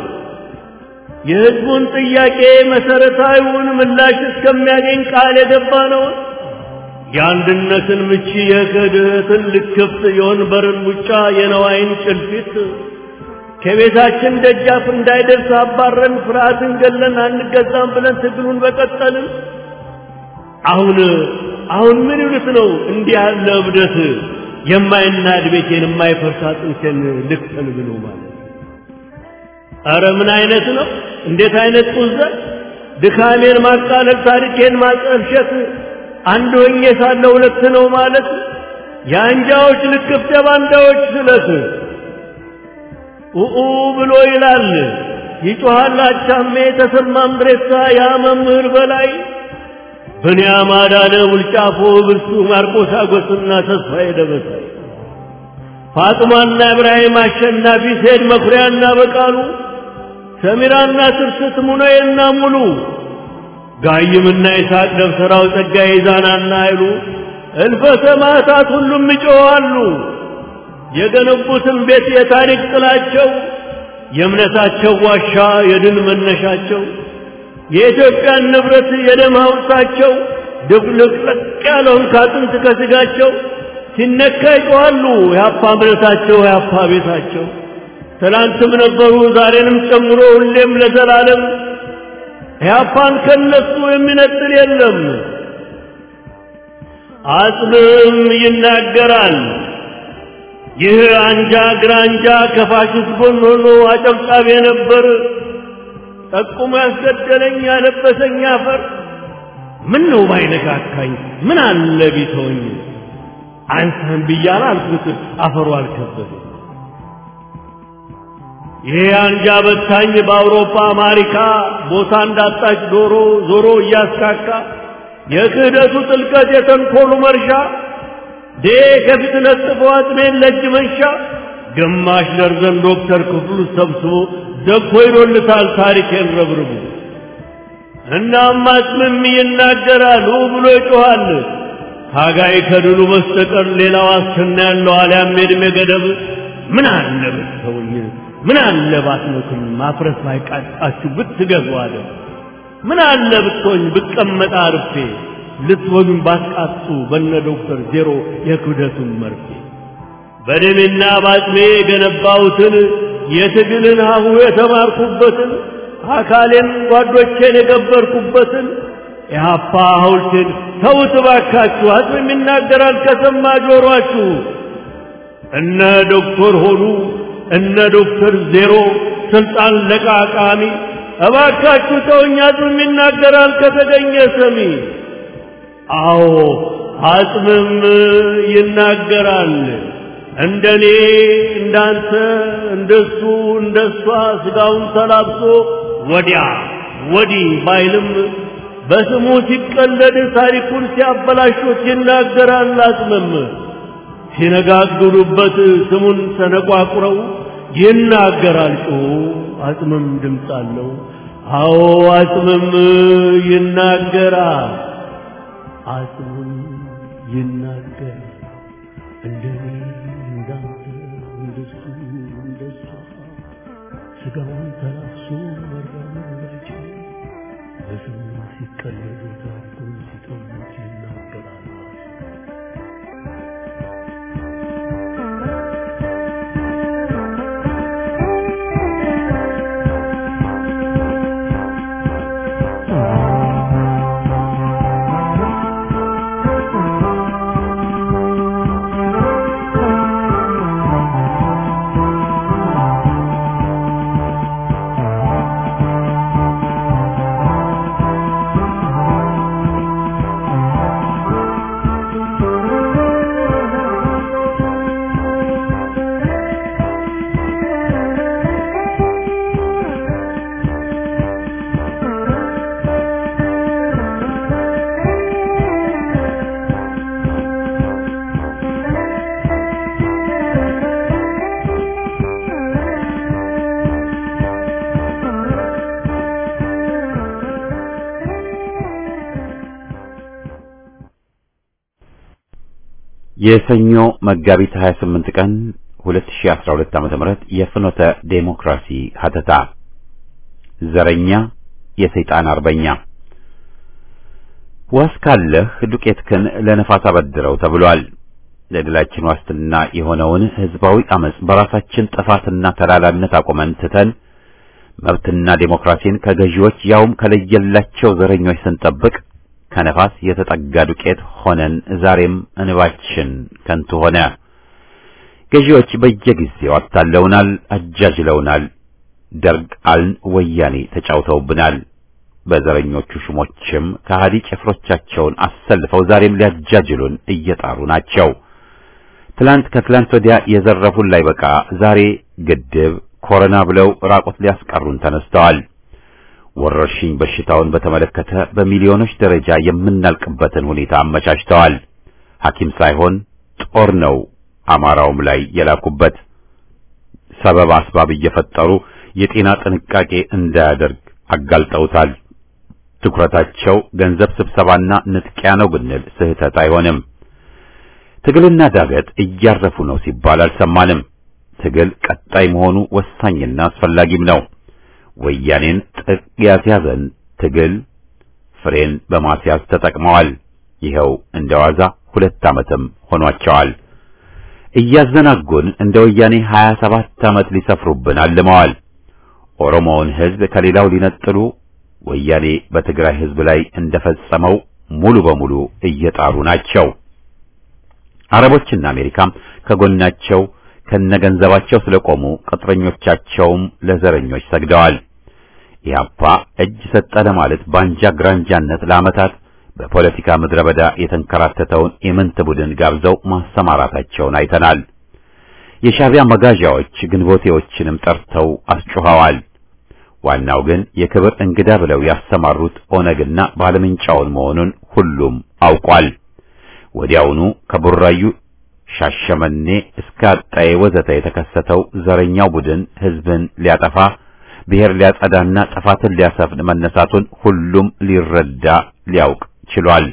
የሕዝቡን ጥያቄ መሰረታዊውን ምላሽ እስከሚያገኝ ቃል የገባ ነው የአንድነትን ምቺ የክህደትን ልክፍት የወንበርን ሙጫ የነዋይን ጭልፊት ከቤታችን ደጃፍ እንዳይደርስ አባረን ፍርሃትን ገለን አንገዛም ብለን ትግሉን በቀጠልን አሁን አሁን ምን ይሉት ነው እንዲህ ያለ እብደት የማይናድ ቤቴን የማይፈርስ አጥንቴን ልክፈል ብሎ ማለት ኧረ ምን አይነት ነው እንዴት አይነት ጡዘት ድካሜን ማቃለል ታሪኬን ማጠልሸት አንድ ሆኜ ሳለ ሁለት ነው ማለት የአንጃዎች ልክፍት የባንዳዎች ስለት ኡኡ ብሎ ይላል ይጮሃል አቻሜ ተሰማ ምድሬሳ ያ መምህር በላይ ብንያም አዳነ ውልጫፎ ብርሱ ማርቆስ አጎስና ተስፋዬ ደበሳይ ፋጥማና ኢብራሂም አሸናፊ ሴድ መኩሪያና በቃሉ ሰሚራና ትርስት ሙነዬና ሙሉ ጋይምና ይስሐቅ ደብተራው ጸጋዬ ዛናና አይሉ እልፈ ሰማዕታት ሁሉም ይጮኻሉ። የገነቡትን ቤት የታሪክ ጥላቸው የእምነታቸው ዋሻ የድል መነሻቸው የኢትዮጵያን ንብረት የደም ሐውልታቸው ድብልቅልቅ ያለውን ካጥንት ከስጋቸው ሲነካ ይጮኻሉ። የአፓ እምነታቸው የአፓ ቤታቸው ትላንትም ነበሩ ዛሬንም ጨምሮ ሁሌም ለዘላለም ኢህአፓን ከነሱ የሚነጥል የለም። አጽምም ይናገራል። ይህ አንጃ ግራንጃ ከፋሽስት ጎን ሆኖ አጨብጫቢ ነበር። ጠቁሞ ያስገደለኝ ያለበሰኝ አፈር ምን ነው ባይነካካኝ ምን አለ ቢተወኝ አንተን ብያለ አልኩት አፈሩ አልከበደ ይሄ አንጃ በታኝ በአውሮፓ አሜሪካ ቦታ እንዳጣች ዶሮ ዞሮ እያስካካ የክህደቱ ጥልቀት የተንኮሉ መርሻ ዴ ከፊት ለጥፎ አጥሜን ለእጅ መንሻ ግማሽ ደርዘን ዶክተር ክፍሉ ሰብስቦ ደኮ ይዶልታል ታሪኬን ረብርቡ እናም አጽምም ይናገራል ብሎ ይጮኻል ታጋይ ከድሉ በስተቀር ሌላ ዋስትና ያለው አልያም የዕድሜ ገደብ ምን አለ ብትተውኝ ምን አለ ባትሞትም ማፍረስ ባይቃጣችሁ ብትገዙ አለ ምን አለ ብትሆኝ ብቀመጥ አርፌ ልትወዱን ባትቃጡ በነ ዶክተር ዜሮ የክብደቱን መርፌ በደሜና ባጥሜ የገነባሁትን የትግልን ሀሁ የተማርኩበትን አካሌን ጓዶቼን የገበርኩበትን የሀፓ ሐውልቴን ተውት እባካችሁ አጽም ይናገራል ከሰማ ጆሮአችሁ እነ ዶክተር ሆኑ እነ ዶክተር ዜሮ ስልጣን ለቃቃሚ እባካችሁ ተውኝ አጽምም ይናገራል ከተገኘ ሰሚ አዎ አጽምም ይናገራል እንደኔ እንዳንተ እንደሱ እንደሷ ስጋውን ተላብሶ ወዲያ ወዲህ ባይልም በስሙ ሲቀለድ ታሪኩን ሲያበላሹት ይናገራል አጽምም ሲነጋግሩበት ስሙን ተነቋቁረው ይናገራል ጮ አጽምም ድምፅ አለው አዎ አጽምም ይናገራል አጽምም ይናገራል እንደኔ እንዳንተ እንደሱ እንደሷ ስጋውን ተላብሶ መራመዳቸው በስሙ ሲቀለዱ ታሪኩን ሲጠሙት ይናገራል የሰኞ መጋቢት 28 ቀን 2012 ዓ.ም የፍኖተ ዴሞክራሲ ሀተታ ዘረኛ የሰይጣን አርበኛ ዋስ ካለህ ዱቄትህን ለነፋስ አበድረው ተብሏል። ለድላችን ዋስትና የሆነውን ህዝባዊ አመጽ በራሳችን ጥፋትና ተላላነት አቆመን ትተን መብትና ዴሞክራሲን ከገዢዎች ያውም ከለየላቸው ዘረኞች ስንጠብቅ ከነፋስ የተጠጋ ዱቄት ሆነን ዛሬም እንባችን ከንቱ ሆነ። ገዢዎች በየጊዜው አታለውናል፣ አጃጅለውናል። ደርግ አልን፣ ወያኔ ተጫውተውብናል። በዘረኞቹ ሹሞችም ከሃዲ ጭፍሮቻቸውን አሰልፈው ዛሬም ሊያጃጅሉን እየጣሩ ናቸው። ትላንት ከትላንት ወዲያ የዘረፉን ላይ በቃ ዛሬ ግድብ ኮሮና ብለው ራቆት ሊያስቀሩን ተነስተዋል። ወረርሽኝ በሽታውን በተመለከተ በሚሊዮኖች ደረጃ የምናልቅበትን ሁኔታ አመቻችተዋል። ሐኪም ሳይሆን ጦር ነው አማራውም ላይ የላኩበት። ሰበብ አስባብ እየፈጠሩ የጤና ጥንቃቄ እንዳያደርግ አጋልጠውታል። ትኩረታቸው ገንዘብ ስብሰባና ንጥቂያ ነው ብንል ስህተት አይሆንም። ትግልና ዳገት እያረፉ ነው ሲባል አልሰማንም። ትግል ቀጣይ መሆኑ ወሳኝና አስፈላጊም ነው። ወያኔን ጥቅ ያስያዘን ትግል ፍሬን በማስያዝ ተጠቅመዋል። ይኸው እንደዋዛ ሁለት ዓመትም ሆኗቸዋል። እያዘናጉን እንደ ወያኔ 27 ዓመት ሊሰፍሩብን አልመዋል። ኦሮሞውን ሕዝብ ከሌላው ሊነጥሉ ወያኔ በትግራይ ሕዝብ ላይ እንደፈጸመው ሙሉ በሙሉ እየጣሩ ናቸው። አረቦችና አሜሪካም ከጎናቸው ከነገንዘባቸው ስለቆሙ ቅጥረኞቻቸውም ለዘረኞች ሰግደዋል። ኢህአፓ እጅ ሰጠ ለማለት ባንጃ ግራንጃነት ለዓመታት በፖለቲካ ምድረ በዳ የተንከራተተውን ኢምንት ቡድን ጋብዘው ማሰማራታቸውን አይተናል። የሻዕቢያ መጋዣዎች ግንቦቴዎችንም ጠርተው አስጮኸዋል። ዋናው ግን የክብር እንግዳ ብለው ያሰማሩት ኦነግና ባለምንጫውን መሆኑን ሁሉም አውቋል። ወዲያውኑ ከቡራዩ ሻሸመኔ እስከ አጣዬ ወዘተ የተከሰተው ዘረኛው ቡድን ህዝብን ሊያጠፋ ብሔር ሊያጸዳና ጥፋትን ሊያሰፍን መነሳቱን ሁሉም ሊረዳ ሊያውቅ ችሏል።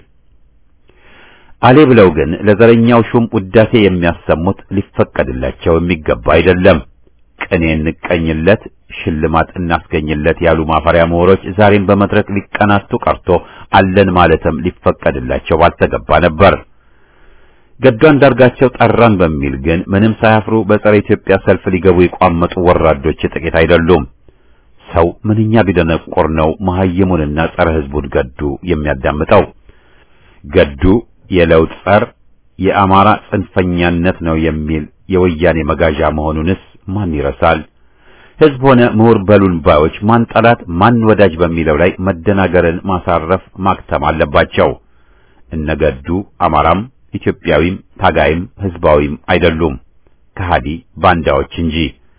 አሌ ብለው ግን ለዘረኛው ሹም ውዳሴ የሚያሰሙት ሊፈቀድላቸው የሚገባ አይደለም። ቅኔ እንቀኝለት፣ ሽልማት እናስገኝለት ያሉ ማፈሪያ ምሁሮች ዛሬም በመድረክ ሊቀናቱ ቀርቶ አለን ማለትም ሊፈቀድላቸው ባልተገባ ነበር። ገዱ አንዳርጋቸው ጠራን በሚል ግን ምንም ሳያፍሩ በጸረ ኢትዮጵያ ሰልፍ ሊገቡ የቋመጡ ወራዶች ጥቂት አይደሉም። ሰው ምንኛ ቢደነቆር ነው መሐይሙንና ጸረ ህዝቡን ገዱ የሚያዳምጠው? ገዱ የለውጥ ጸር የአማራ ጽንፈኛነት ነው የሚል የወያኔ መጋዣ መሆኑንስ ማን ይረሳል? ህዝብ ሆነ ምሁር በሉን ባዮች ማን ጠላት ማን ወዳጅ በሚለው ላይ መደናገርን ማሳረፍ ማክተም አለባቸው። እነገዱ አማራም ኢትዮጵያዊም ታጋይም ህዝባዊም አይደሉም፣ ከሃዲ ባንዳዎች እንጂ።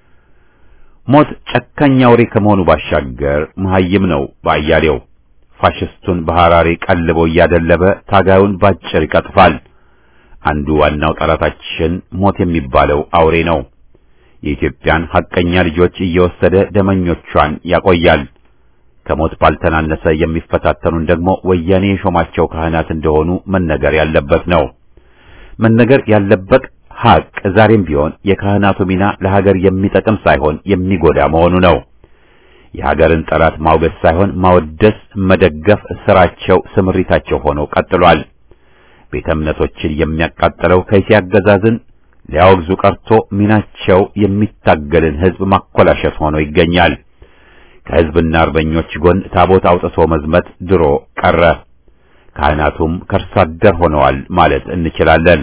ሞት ጨካኝ አውሬ ከመሆኑ ባሻገር መሐይም ነው ባያሌው። ፋሽስቱን በሐራሬ ቀልቦ እያደለበ ታጋዩን ባጭር ይቀጥፋል። አንዱ ዋናው ጠላታችን ሞት የሚባለው አውሬ ነው። የኢትዮጵያን ሐቀኛ ልጆች እየወሰደ ደመኞቿን ያቆያል። ከሞት ባልተናነሰ የሚፈታተኑን ደግሞ ወያኔ የሾማቸው ካህናት እንደሆኑ መነገር ያለበት ነው። መነገር ያለበት ሐቅ ዛሬም ቢሆን የካህናቱ ሚና ለሀገር የሚጠቅም ሳይሆን የሚጎዳ መሆኑ ነው። የሀገርን ጠላት ማውገዝ ሳይሆን ማወደስ፣ መደገፍ ስራቸው፣ ስምሪታቸው ሆኖ ቀጥሏል። ቤተ እምነቶችን የሚያቃጥለው ከይሲ አገዛዝን ሊያወግዙ ቀርቶ ሚናቸው የሚታገልን ሕዝብ ማኮላሸት ሆኖ ይገኛል። ከሕዝብና አርበኞች ጎን ታቦት አውጥቶ መዝመት ድሮ ቀረ። ካህናቱም ከርሳ አደር ሆነዋል ማለት እንችላለን።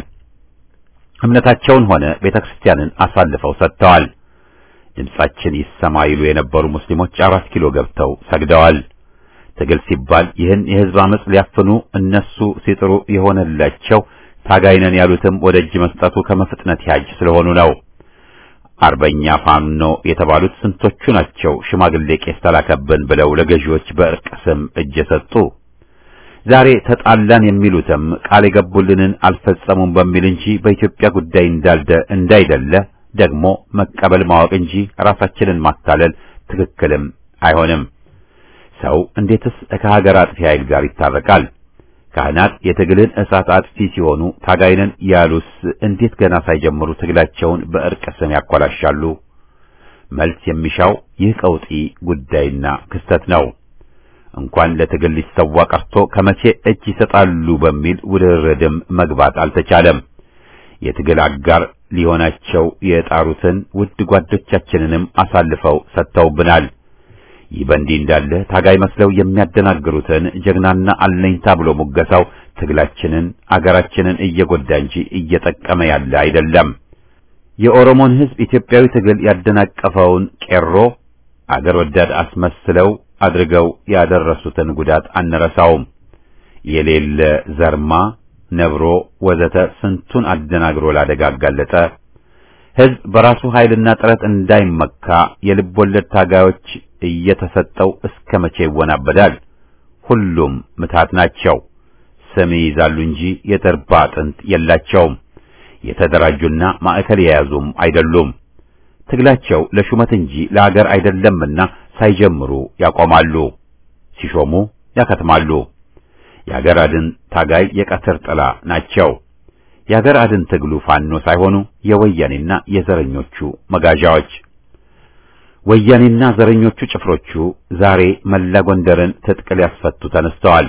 እምነታቸውን ሆነ ቤተ ክርስቲያንን አሳልፈው ሰጥተዋል። ድምጻችን ይሰማ ይሉ የነበሩ ሙስሊሞች አራት ኪሎ ገብተው ሰግደዋል። ትግል ሲባል ይህን የሕዝብ አመጽ ሊያፍኑ እነሱ ሲጥሩ የሆነላቸው ታጋይነን ያሉትም ወደ እጅ መስጠቱ ከመፍጥነት ያጅ ስለሆኑ ነው። አርበኛ ፋኖ የተባሉት ስንቶቹ ናቸው? ሽማግሌ ቄስ ተላከብን ብለው ለገዢዎች በእርቅ ስም እጅ የሰጡ ዛሬ ተጣላን የሚሉትም ቃል የገቡልንን አልፈጸሙም በሚል እንጂ በኢትዮጵያ ጉዳይ እንዳልደ እንዳይደለ ደግሞ መቀበል ማወቅ እንጂ ራሳችንን ማታለል ትክክልም አይሆንም። ሰው እንዴትስ ከሀገር አጥፊ ኃይል ጋር ይታረቃል? ካህናት የትግልን እሳት አጥፊ ሲሆኑ ታጋይነን ያሉስ እንዴት ገና ሳይጀምሩ ትግላቸውን በእርቅ ስም ያኮላሻሉ? መልስ የሚሻው ይህ ቀውጢ ጉዳይና ክስተት ነው። እንኳን ለትግል ሊሰዋ ቀርቶ ከመቼ እጅ ይሰጣሉ በሚል ውድድርም መግባት አልተቻለም። የትግል አጋር ሊሆናቸው የጣሩትን ውድ ጓዶቻችንንም አሳልፈው ሰጥተውብናል። ይህ በእንዲህ እንዳለ ታጋይ መስለው የሚያደናግሩትን ጀግናና አለኝታ ብሎ ሙገሳው ትግላችንን አገራችንን እየጎዳ እንጂ እየጠቀመ ያለ አይደለም። የኦሮሞን ሕዝብ ኢትዮጵያዊ ትግል ያደናቀፈውን ቄሮ አገር ወዳድ አስመስለው አድርገው ያደረሱትን ጉዳት አንረሳውም። የሌለ ዘርማ፣ ነብሮ ወዘተ ስንቱን አደናግሮ ላደጋ አጋለጠ። ሕዝብ በራሱ ኃይልና ጥረት እንዳይመካ የልብ ወለድ ታጋዮች እየተሰጠው እስከ መቼ ይወናበዳል? ሁሉም ምታት ናቸው። ስም ይይዛሉ እንጂ የተርባ አጥንት የላቸውም። የተደራጁና ማዕከል የያዙም አይደሉም። ትግላቸው ለሹመት እንጂ ለአገር አይደለምና ሳይጀምሩ ያቆማሉ፣ ሲሾሙ ያከትማሉ። የአገር አድን ታጋይ የቀትር ጥላ ናቸው። የአገር አድን ትግሉ ፋኖ ሳይሆኑ የወያኔና የዘረኞቹ መጋዣዎች። ወያኔና ዘረኞቹ ጭፍሮቹ ዛሬ መላ ጎንደርን ትጥቅ ሊያስፈቱ ተነስተዋል።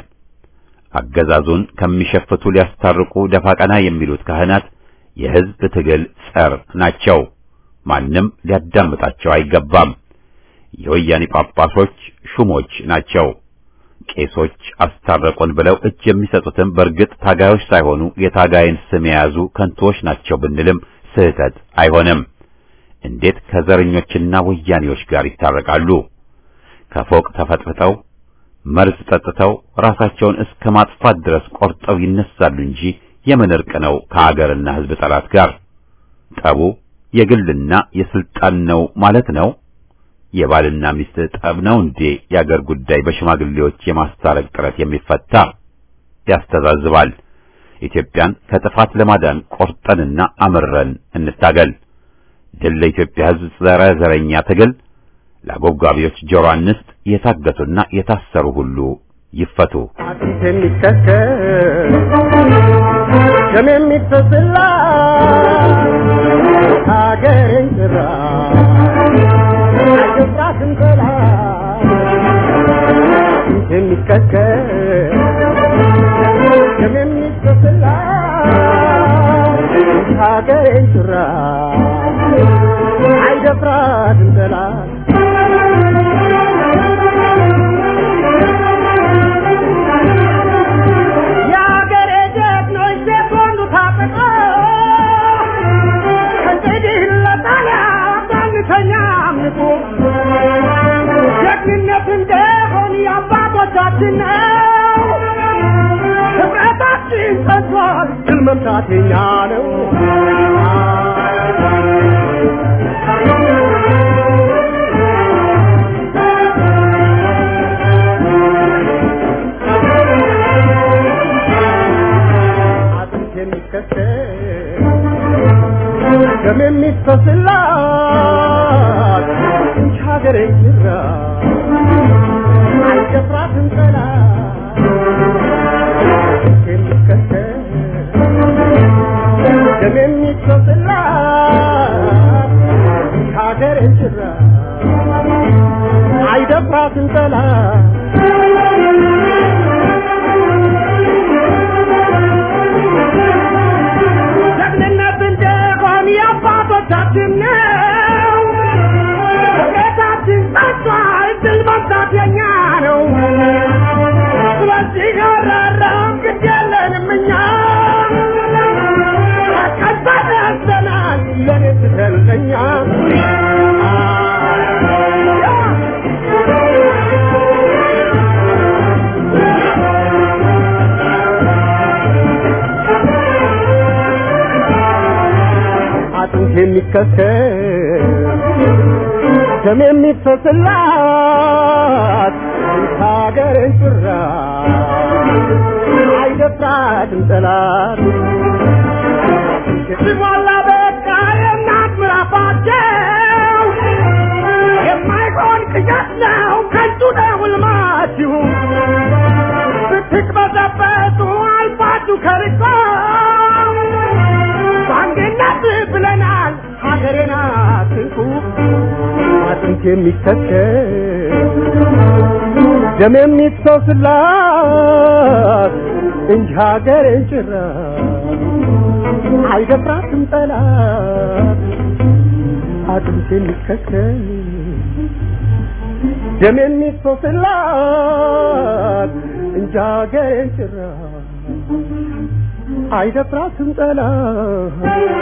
አገዛዙን ከሚሸፍቱ ሊያስታርቁ ደፋ ቀና የሚሉት ካህናት የሕዝብ ትግል ጸር ናቸው። ማንም ሊያዳምጣቸው አይገባም። የወያኔ ጳጳሶች ሹሞች ናቸው። ቄሶች አስታረቁን ብለው እጅ የሚሰጡትም በእርግጥ ታጋዮች ሳይሆኑ የታጋይን ስም የያዙ ከንቱዎች ናቸው ብንልም ስህተት አይሆንም። እንዴት ከዘረኞችና ወያኔዎች ጋር ይታረቃሉ? ከፎቅ ተፈጥፍጠው መርዝ ጠጥተው ራሳቸውን እስከ ማጥፋት ድረስ ቆርጠው ይነሳሉ እንጂ የምን እርቅ ነው ከአገርና ሕዝብ ጠላት ጋር? ጠቡ የግልና የስልጣን ነው ማለት ነው። የባልና ሚስት ጠብ ነው እንዴ? የአገር ጉዳይ በሽማግሌዎች የማስታረቅ ጥረት የሚፈታ ያስተዛዝባል። ኢትዮጵያን ከጥፋት ለማዳን ቆርጠንና አምረን እንታገል። ድል ለኢትዮጵያ ሕዝብ ጸረ ዘረኛ ትግል። ለአጎብጋቢዎች ጆሮ አንስት። የታገቱና የታሰሩ ሁሉ ይፈቱ። አጥንት የሚከተል ደም የሚፈስላ ሀገሬን ጭራ አይገባትም ጠላት አጥንት የሚከተል ደም የሚፈስላ ሀገሬን ጭራ አይደፍራትም ጠላት የአገሬ ጀግኖች ሴት ወንዱ ታጠቀ ከእንግዲህ ለጣሊያ ባንተኛ አምልኮ ጀግንነት እንደሆን የአባቶቻችን ነው። ህብረታችን ጸንቷል፣ ድል መምታት የኛ ነው። አጥንት የሚከተል ደም የሚፈስላት እንጂ ሀገሬ ጅራ አይደፍራትም ጠላት አጥንት የሚከተል ደም የሚፈስላት እንጂ ሀገሬ ጅራ አይደፍራትም ጠላት ጀግንነት እንደሆን የአባቶቻችን ነው። ቤታችን ጸጥቷል፣ ድል መምታት የኛ ነው። ስለዚህ አራራም ግድ የለንም እኛ ቀጣይ ያዘናል ለኔ ስትለኛ አጥንት የሚከተል ደም የሚፈስላት ሀገርን ጭራ አይደፍራትም ጠላት ሲሞላ በቃ የእናት ምራፋቸው የማይሆን ቅዠት ነው ከንቱ ነው ሕልማችሁ ብትቅበዘበዙ ከርቆ በአንድነት ብለናል ሀገሬን አትንኩ አጥንት የሚተከል ደም የሚፈስላት እንጂ ሀገሬን ጭራ አይደፍራትም ጠላት አጥንት የሚተከል ደም የሚፈስላት እንጂ ሀገሬን ጭራ አይደፍራትም ጠላት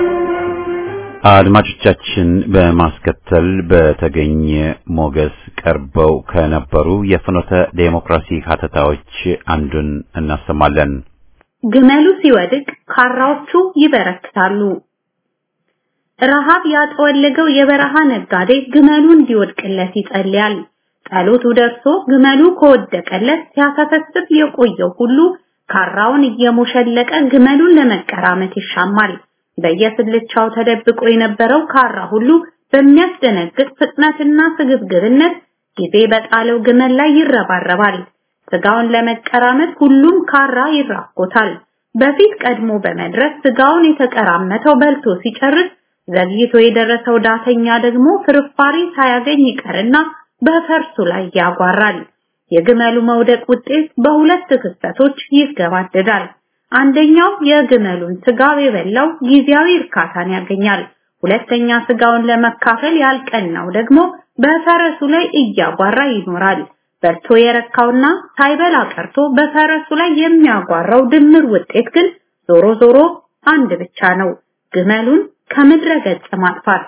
አድማጮቻችን በማስከተል በተገኘ ሞገስ ቀርበው ከነበሩ የፍኖተ ዴሞክራሲ ሀተታዎች አንዱን እናሰማለን። ግመሉ ሲወድቅ ካራዎቹ ይበረክታሉ። ረሃብ ያጠወለገው የበረሃ ነጋዴ ግመሉ እንዲወድቅለት ይጸልያል። ጸሎቱ ደርሶ ግመሉ ከወደቀለት ሲያሰፈስፍ የቆየው ሁሉ ካራውን እየሞሸለቀ ግመሉን ለመቀራመት ይሻማል። በየስልቻው ተደብቆ የነበረው ካራ ሁሉ በሚያስደነግጥ ፍጥነትና ስግብግብነት ጊዜ በጣለው ግመል ላይ ይረባረባል። ስጋውን ለመቀራመት ሁሉም ካራ ይራኮታል። በፊት ቀድሞ በመድረስ ስጋውን የተቀራመተው በልቶ ሲጨርስ ዘግይቶ የደረሰው ዳተኛ ደግሞ ፍርፋሪ ሳያገኝ ይቀርና በፈርሱ ላይ ያጓራል። የግመሉ መውደቅ ውጤት በሁለት ክስተቶች ይገባደዳል። አንደኛው የግመሉን ስጋ የበላው ጊዜያዊ እርካታን ያገኛል። ሁለተኛ ስጋውን ለመካፈል ያልቀናው ደግሞ በፈረሱ ላይ እያጓራ ይኖራል። በልቶ የረካውና ሳይበላ ቀርቶ በፈረሱ ላይ የሚያጓራው ድምር ውጤት ግን ዞሮ ዞሮ አንድ ብቻ ነው፣ ግመሉን ከምድረ ገጽ ማጥፋት።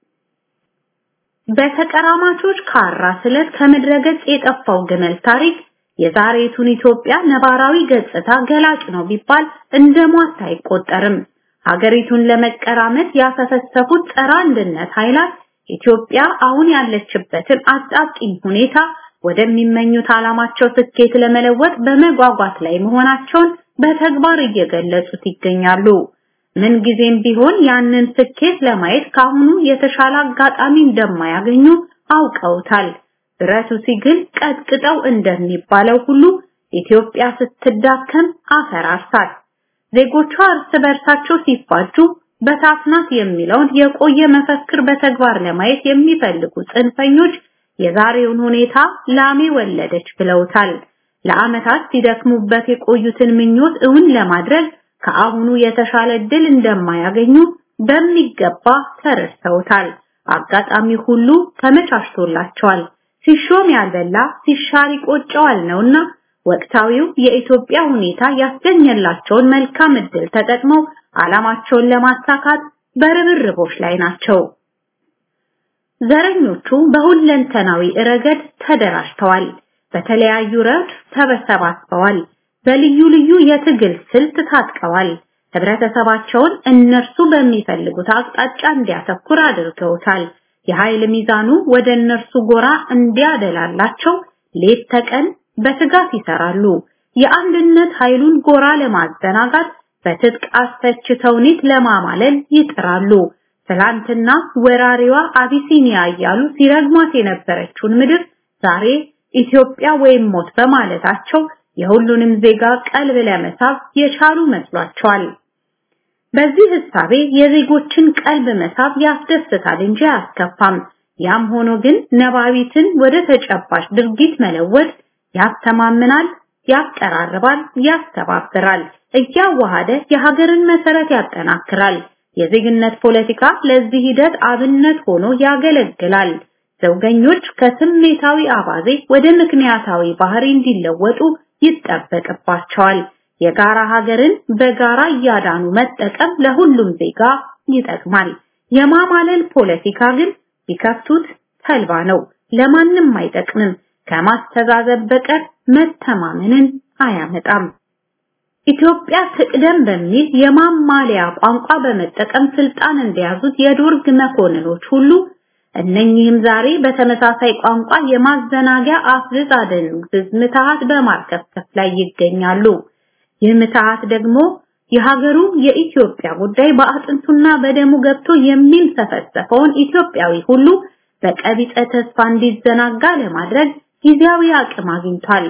በተቀራማቾች ካራ ስለት ከምድረ ገጽ የጠፋው ግመል ታሪክ የዛሬቱን ኢትዮጵያ ነባራዊ ገጽታ ገላጭ ነው ቢባል እንደሟት አይቆጠርም። ሀገሪቱን ለመቀራመት ያሰፈሰፉት ጸረ አንድነት ኃይላት ኢትዮጵያ አሁን ያለችበትን አጣብቂኝ ሁኔታ ወደሚመኙት ዓላማቸው ስኬት ለመለወጥ በመጓጓት ላይ መሆናቸውን በተግባር እየገለጹት ይገኛሉ። ምን ጊዜም ቢሆን ያንን ስኬት ለማየት ካሁኑ የተሻለ አጋጣሚ እንደማያገኙ አውቀውታል። ብረቱ ሲግል ቀጥቅጠው እንደሚባለው ሁሉ ኢትዮጵያ ስትዳከም አፈራርሳት። ዜጎቿ እርስ በርሳቸው ሲፋጁ በታፍናት የሚለውን የቆየ መፈክር በተግባር ለማየት የሚፈልጉ ጽንፈኞች የዛሬውን ሁኔታ ላሜ ወለደች ብለውታል። ለዓመታት ሲደክሙበት የቆዩትን ምኞት እውን ለማድረግ ከአሁኑ የተሻለ ድል እንደማያገኙ በሚገባ ተረድተውታል። አጋጣሚ ሁሉ ተመቻችቶላቸዋል። ሲሾም ያልበላ ሲሻር ይቆጨዋል ነውና ወቅታዊው የኢትዮጵያ ሁኔታ ያስገኘላቸውን መልካም እድል ተጠቅመው ዓላማቸውን ለማሳካት በርብርቦች ላይ ናቸው። ዘረኞቹ በሁለንተናዊ ረገድ ተደራጅተዋል። በተለያዩ ረድፍ ተሰባስበዋል። በልዩ ልዩ የትግል ስልት ታጥቀዋል። ህብረተሰባቸውን እነርሱ በሚፈልጉት አቅጣጫ እንዲያተኩር አድርገውታል። የኃይል ሚዛኑ ወደ እነርሱ ጎራ እንዲያደላላቸው ሌት ተቀን በትጋት ይሰራሉ። የአንድነት ኃይሉን ጎራ ለማዘናጋት በትጥቅ አስፈች ተውኔት ለማማለል ይጥራሉ። ትላንትና ወራሪዋ አቢሲኒያ እያሉ ሲረግሟት የነበረችውን ምድር ዛሬ ኢትዮጵያ ወይም ሞት በማለታቸው የሁሉንም ዜጋ ቀልብ ለመሳብ የቻሉ መስሏቸዋል። በዚህ ህሳቤ የዜጎችን ቀልብ መሳብ ያስደስታል እንጂ አያስከፋም። ያም ሆኖ ግን ነባቢትን ወደ ተጨባጭ ድርጊት መለወጥ ያስተማምናል፣ ያቀራርባል፣ ያስተባብራል፣ እያዋሃደ የሀገርን መሰረት ያጠናክራል። የዜግነት ፖለቲካ ለዚህ ሂደት አብነት ሆኖ ያገለግላል። ዘውገኞች ከስሜታዊ አባዜ ወደ ምክንያታዊ ባህሪ እንዲለወጡ ይጠበቅባቸዋል። የጋራ ሀገርን በጋራ እያዳኑ መጠቀም ለሁሉም ዜጋ ይጠቅማል። የማማለል ፖለቲካ ግን ቢከፍቱት ተልባ ነው፣ ለማንም አይጠቅምም። ከማስተዛዘብ በቀር መተማመንን አያመጣም። ኢትዮጵያ ትቅደም በሚል የማማለያ ቋንቋ በመጠቀም ስልጣን እንደያዙት የዶርግ መኮንኖች ሁሉ እነኚህም ዛሬ በተመሳሳይ ቋንቋ የማዘናጊያ አፍዝዝ አደንዝዝ ምትሃት በማርከፍከፍ ላይ ይገኛሉ። ይህ ምትሃት ደግሞ የሀገሩ የኢትዮጵያ ጉዳይ በአጥንቱና በደሙ ገብቶ የሚንሰፈሰፈውን ኢትዮጵያዊ ሁሉ በቀቢጸ ተስፋ እንዲዘናጋ ለማድረግ ጊዜያዊ አቅም አግኝቷል።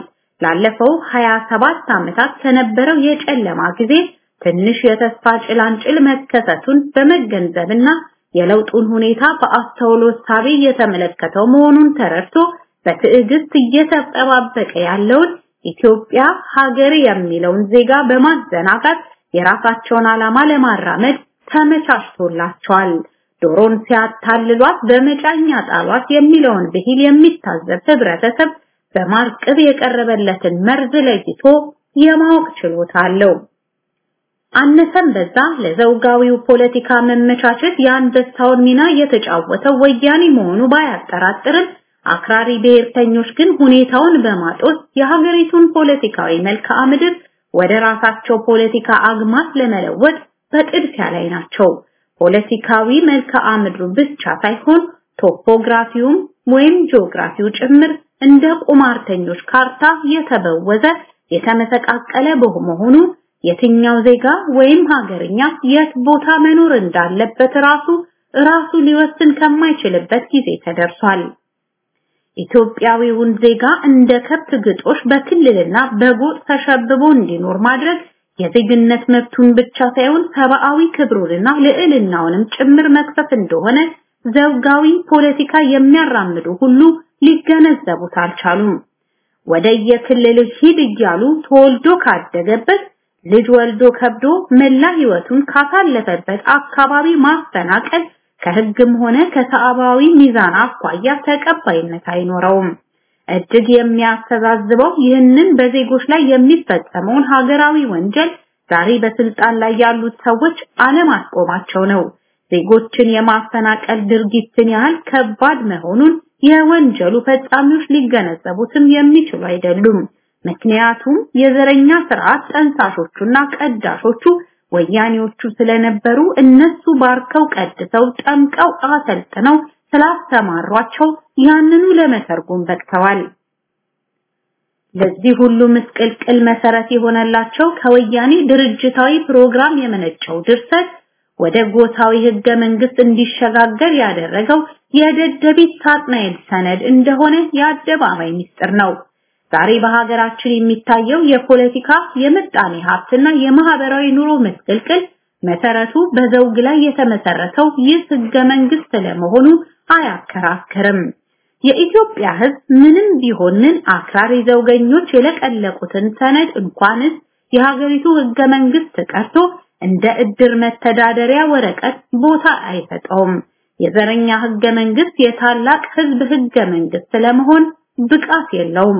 ላለፈው 27 ዓመታት ከነበረው የጨለማ ጊዜ ትንሽ የተስፋ ጭላንጭል መከሰቱን በመገንዘብና የለውጡን ሁኔታ በአስተውሎት ሳቢ የተመለከተው መሆኑን ተረድቶ በትዕግስት እየተጠባበቀ ያለውን ኢትዮጵያ ሀገር የሚለውን ዜጋ በማዘናጋት የራሳቸውን ዓላማ ለማራመድ ተመቻችቶላቸዋል። ዶሮን ሲያታልሏት በመጫኛ ጣሏት የሚለውን ብሂል የሚታዘብ ህብረተሰብ በማርቅብ የቀረበለትን መርዝ ለይቶ የማወቅ ችሎታ አለው። አነሰም በዛ ለዘውጋዊው ፖለቲካ መመቻቸት የአንበሳውን ሚና የተጫወተው ወያኔ መሆኑ ባያጠራጥርም አክራሪ ብሔርተኞች ግን ሁኔታውን በማጦስ የሀገሪቱን ፖለቲካዊ መልክዓ ምድር ወደ ራሳቸው ፖለቲካ አግማስ ለመለወጥ በጥድፊያ ላይ ናቸው። ፖለቲካዊ መልክዓ ምድሩ ብቻ ሳይሆን ቶፖግራፊውም ወይም ጂኦግራፊው ጭምር እንደ ቁማርተኞች ካርታ የተበወዘ የተመሰቃቀለ በመሆኑ የትኛው ዜጋ ወይም ሀገርኛ የት ቦታ መኖር እንዳለበት ራሱ ራሱ ሊወስን ከማይችልበት ጊዜ ተደርሷል። ኢትዮጵያዊውን ዜጋ እንደ ከብት ግጦሽ በክልልና በጎጥ ተሸብቦ እንዲኖር ማድረግ የዜግነት መብቱን ብቻ ሳይሆን ሰብአዊ ክብሩንና ልዕልናውንም ጭምር መክፈፍ እንደሆነ ዘውጋዊ ፖለቲካ የሚያራምዱ ሁሉ ሊገነዘቡት አልቻሉም። ወደ የክልል ሂድ እያሉ ተወልዶ ካደገበት ልጅ ወልዶ ከብዶ መላ ህይወቱን ካሳለፈበት አካባቢ ማፈናቀል ከህግም ሆነ ከሰብአዊ ሚዛን አኳያ ተቀባይነት አይኖረውም። እጅግ የሚያስተዛዝበው ይህንን በዜጎች ላይ የሚፈጸመውን ሀገራዊ ወንጀል ዛሬ በስልጣን ላይ ያሉት ሰዎች አለማስቆማቸው ነው። ዜጎችን የማፈናቀል ድርጊትን ያህል ከባድ መሆኑን የወንጀሉ ፈጻሚዎች ሊገነዘቡትም የሚችሉ አይደሉም። ምክንያቱም የዘረኛ ስርዓት ጠንሳሾቹና ቀዳሾቹ ወያኔዎቹ ስለነበሩ እነሱ ባርከው ቀድሰው ጠምቀው አሰልጥነው ስላስተማሯቸው ያንኑ ለመተርጎም በቅተዋል። ለዚህ ሁሉ ምስቅልቅል መሰረት የሆነላቸው ከወያኔ ድርጅታዊ ፕሮግራም የመነጨው ድርሰት ወደ ጎሳዊ ህገ መንግስት እንዲሸጋገር ያደረገው የደደቢት ሳጥናኤል ሰነድ እንደሆነ የአደባባይ ምስጢር ነው። ዛሬ በሀገራችን የሚታየው የፖለቲካ የምጣኔ ሀብትና የማህበራዊ ኑሮ ምስቅልቅል መሰረቱ በዘውግ ላይ የተመሰረተው ይህ ህገ መንግስት ለመሆኑ አያከራክርም። የኢትዮጵያ ህዝብ ምንም ቢሆን ምን አክራሪ ዘውገኞች የለቀለቁትን ሰነድ እንኳንስ የሀገሪቱ ህገ መንግስት ቀርቶ እንደ እድር መተዳደሪያ ወረቀት ቦታ አይሰጠውም። የዘረኛ ህገ መንግስት የታላቅ ህዝብ ህገ መንግስት ለመሆን ብቃት የለውም።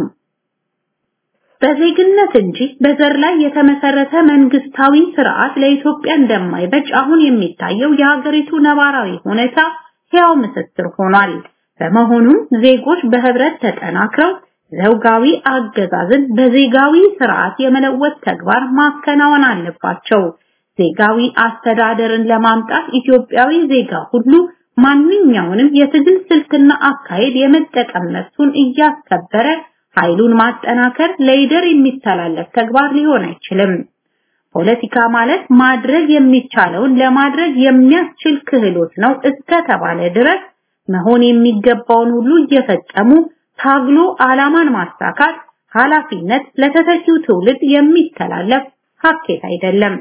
በዜግነት እንጂ በዘር ላይ የተመሰረተ መንግስታዊ ስርዓት ለኢትዮጵያ እንደማይበጅ አሁን የሚታየው የሀገሪቱ ነባራዊ ሁኔታ ሕያው ምስክር ሆኗል። በመሆኑም ዜጎች በህብረት ተጠናክረው ዘውጋዊ አገዛዝን በዜጋዊ ስርዓት የመለወጥ ተግባር ማከናወን አለባቸው። ዜጋዊ አስተዳደርን ለማምጣት ኢትዮጵያዊ ዜጋ ሁሉ ማንኛውንም የትግል ስልትና አካሄድ የመጠቀም መብቱን እያስከበረ ኃይሉን ማጠናከር ለይደር የሚተላለፍ ተግባር ሊሆን አይችልም። ፖለቲካ ማለት ማድረግ የሚቻለውን ለማድረግ የሚያስችል ክህሎት ነው እስከተባለ ድረስ መሆን የሚገባውን ሁሉ እየፈጸሙ ታግሎ ዓላማን ማሳካት ኃላፊነት ለተተኪው ትውልድ የሚተላለፍ ሀኬት አይደለም።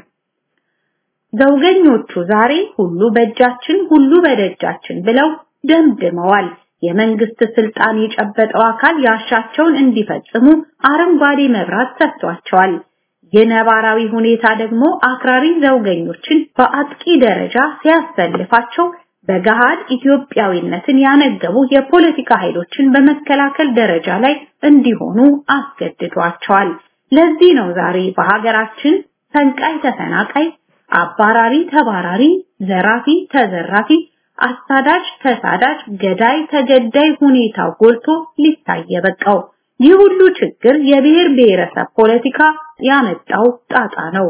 ዘውገኞቹ ዛሬ ሁሉ በእጃችን ሁሉ በደጃችን ብለው ደምድመዋል። የመንግስት ስልጣን የጨበጠው አካል ያሻቸውን እንዲፈጽሙ አረንጓዴ መብራት ሰጥቷቸዋል። የነባራዊ ሁኔታ ደግሞ አክራሪ ዘውገኞችን በአጥቂ ደረጃ ሲያሰልፋቸው በገሃድ ኢትዮጵያዊነትን ያነገቡ የፖለቲካ ኃይሎችን በመከላከል ደረጃ ላይ እንዲሆኑ አስገድዷቸዋል። ለዚህ ነው ዛሬ በሀገራችን ፈንቃይ ተፈናቃይ፣ አባራሪ ተባራሪ፣ ዘራፊ ተዘራፊ፣ አሳዳጅ ተሳዳጅ፣ ገዳይ ተገዳይ ሁኔታው ጎልቶ ሊታይ የበቃው። ይህ ሁሉ ችግር የብሔር ብሔረሰብ ፖለቲካ ያመጣው ጣጣ ነው።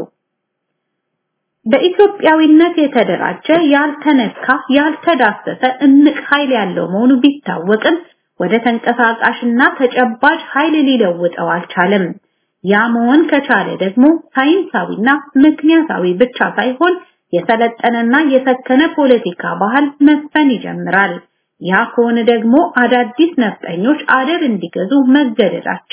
በኢትዮጵያዊነት የተደራጀ ያልተነካ ያልተዳሰሰ እምቅ ኃይል ያለው መሆኑ ቢታወቅም ወደ ተንቀሳቃሽና ተጨባጭ ኃይል ሊለውጠው አልቻለም። ያ መሆን ከቻለ ደግሞ ሳይንሳዊና ምክንያታዊ ብቻ ሳይሆን የሰለጠነና የሰከነ ፖለቲካ ባህል መስፈን ይጀምራል። ያ ከሆነ ደግሞ አዳዲስ ነፍጠኞች አደብ እንዲገዙ መገደዳቸው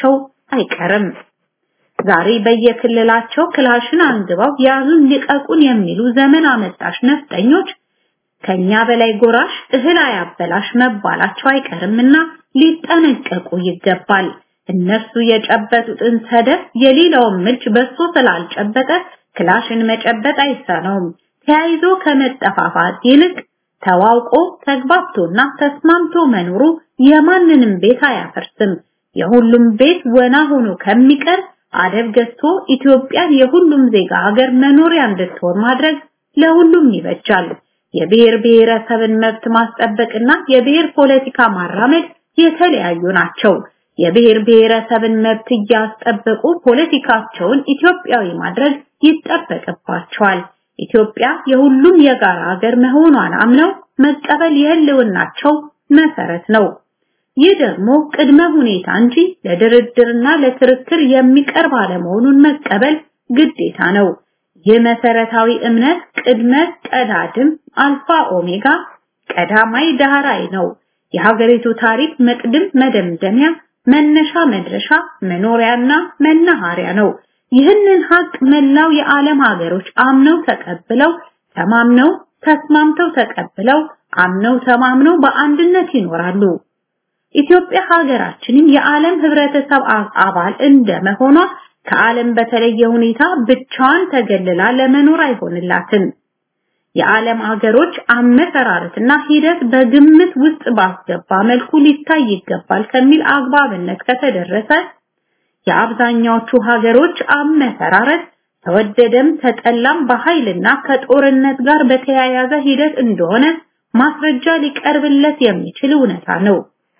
አይቀርም። ዛሬ በየክልላቸው ክላሽን አንግበው ያዙን ልቀቁን የሚሉ ዘመን አመጣሽ ነፍጠኞች ከኛ በላይ ጎራሽ እህል አያበላሽ መባላቸው አይቀርምና ሊጠነቀቁ ይገባል። እነሱ የጨበጡትን ሰደፍ የሌላውን ምች በሶ ስላልጨበጠ ክላሽን መጨበጥ አይሳነውም። ተያይዞ ከመጠፋፋት ይልቅ ተዋውቆ ተግባብቶና ተስማምቶ መኖሩ የማንንም ቤት አያፈርስም። የሁሉም ቤት ወና ሆኖ ከሚቀር አደብ ገዝቶ ኢትዮጵያን የሁሉም ዜጋ ሀገር መኖሪያ እንድትሆን ማድረግ ለሁሉም ይበጃል። የብሔር ብሔረሰብን መብት ማስጠበቅና የብሔር ፖለቲካ ማራመድ የተለያዩ ናቸው። የብሔር ብሔረሰብን መብት እያስጠበቁ ፖለቲካቸውን ኢትዮጵያዊ ማድረግ ይጠበቅባቸዋል። ኢትዮጵያ የሁሉም የጋራ ሀገር መሆኗን አምነው መቀበል የህልውናቸው መሰረት ነው። ይህ ደግሞ ቅድመ ሁኔታ እንጂ ለድርድርና ለክርክር የሚቀርብ አለመሆኑን መቀበል ግዴታ ነው። ይህ መሰረታዊ እምነት ቅድመ ቀዳድም አልፋ ኦሜጋ ቀዳማይ ዳህራይ ነው። የሀገሪቱ ታሪክ መቅድም መደምደሚያ መነሻ መድረሻ መኖሪያና መናኸሪያ ነው። ይህንን ሀቅ መላው የዓለም ሀገሮች አምነው ተቀብለው ተማምነው ተስማምተው ተቀብለው አምነው ተማምነው በአንድነት ይኖራሉ። ኢትዮጵያ ሀገራችንም የዓለም ህብረተሰብ አባል እንደመሆኗ ከዓለም በተለየ ሁኔታ ብቻዋን ተገልላ ለመኖር አይሆንላትም። የዓለም ሀገሮች አመሰራረትና ሂደት በግምት ውስጥ ባስገባ መልኩ ሊታይ ይገባል ከሚል አግባብነት ከተደረሰ የአብዛኛዎቹ ሀገሮች አመሰራረት ተወደደም ተጠላም በኃይልና ከጦርነት ጋር በተያያዘ ሂደት እንደሆነ ማስረጃ ሊቀርብለት የሚችል እውነታ ነው።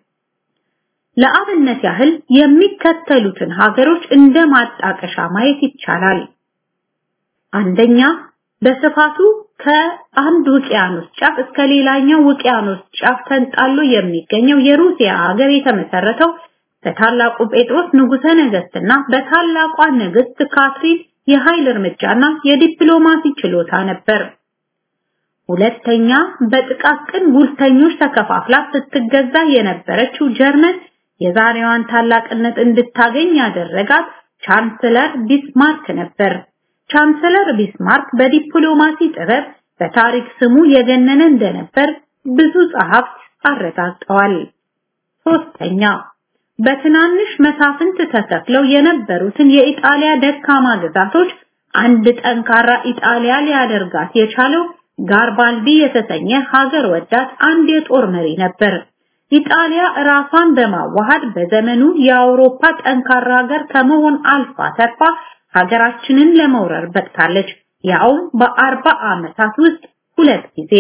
ለአብነት ያህል የሚከተሉትን ሀገሮች እንደ ማጣቀሻ ማየት ይቻላል። አንደኛ በስፋቱ ከአንድ ውቅያኖስ ጫፍ እስከ ሌላኛው ውቅያኖስ ጫፍ ተንጣሎ የሚገኘው የሩሲያ ሀገር የተመሰረተው በታላቁ ጴጥሮስ ንጉሠ ነገስትና በታላቋ ንግስት ካትሪን የኃይል እርምጃና የዲፕሎማሲ ችሎታ ነበር። ሁለተኛ በጥቃቅን ጉልተኞች ተከፋፍላ ስትገዛ የነበረችው ጀርመን የዛሬዋን ታላቅነት እንድታገኝ ያደረጋት ቻንስለር ቢስማርክ ነበር። ቻንስለር ቢስማርክ በዲፕሎማሲ ጥበብ በታሪክ ስሙ የገነነ እንደነበር ብዙ ጸሐፍት አረጋግጠዋል። ሶስተኛ በትናንሽ መሳፍንት ተከፍለው የነበሩትን የኢጣሊያ ደካማ ግዛቶች አንድ ጠንካራ ኢጣሊያ ሊያደርጋት የቻለው ጋርባልዲ የተሰኘ ሀገር ወዳድ አንድ የጦር መሪ ነበር። ኢጣሊያ ራሷን በማዋሃድ በዘመኑ የአውሮፓ ጠንካራ ሀገር ከመሆን አልፋ ተርፋ ሀገራችንን ለመውረር በቅታለች። ያውም በአርባ ዓመታት ውስጥ ሁለት ጊዜ።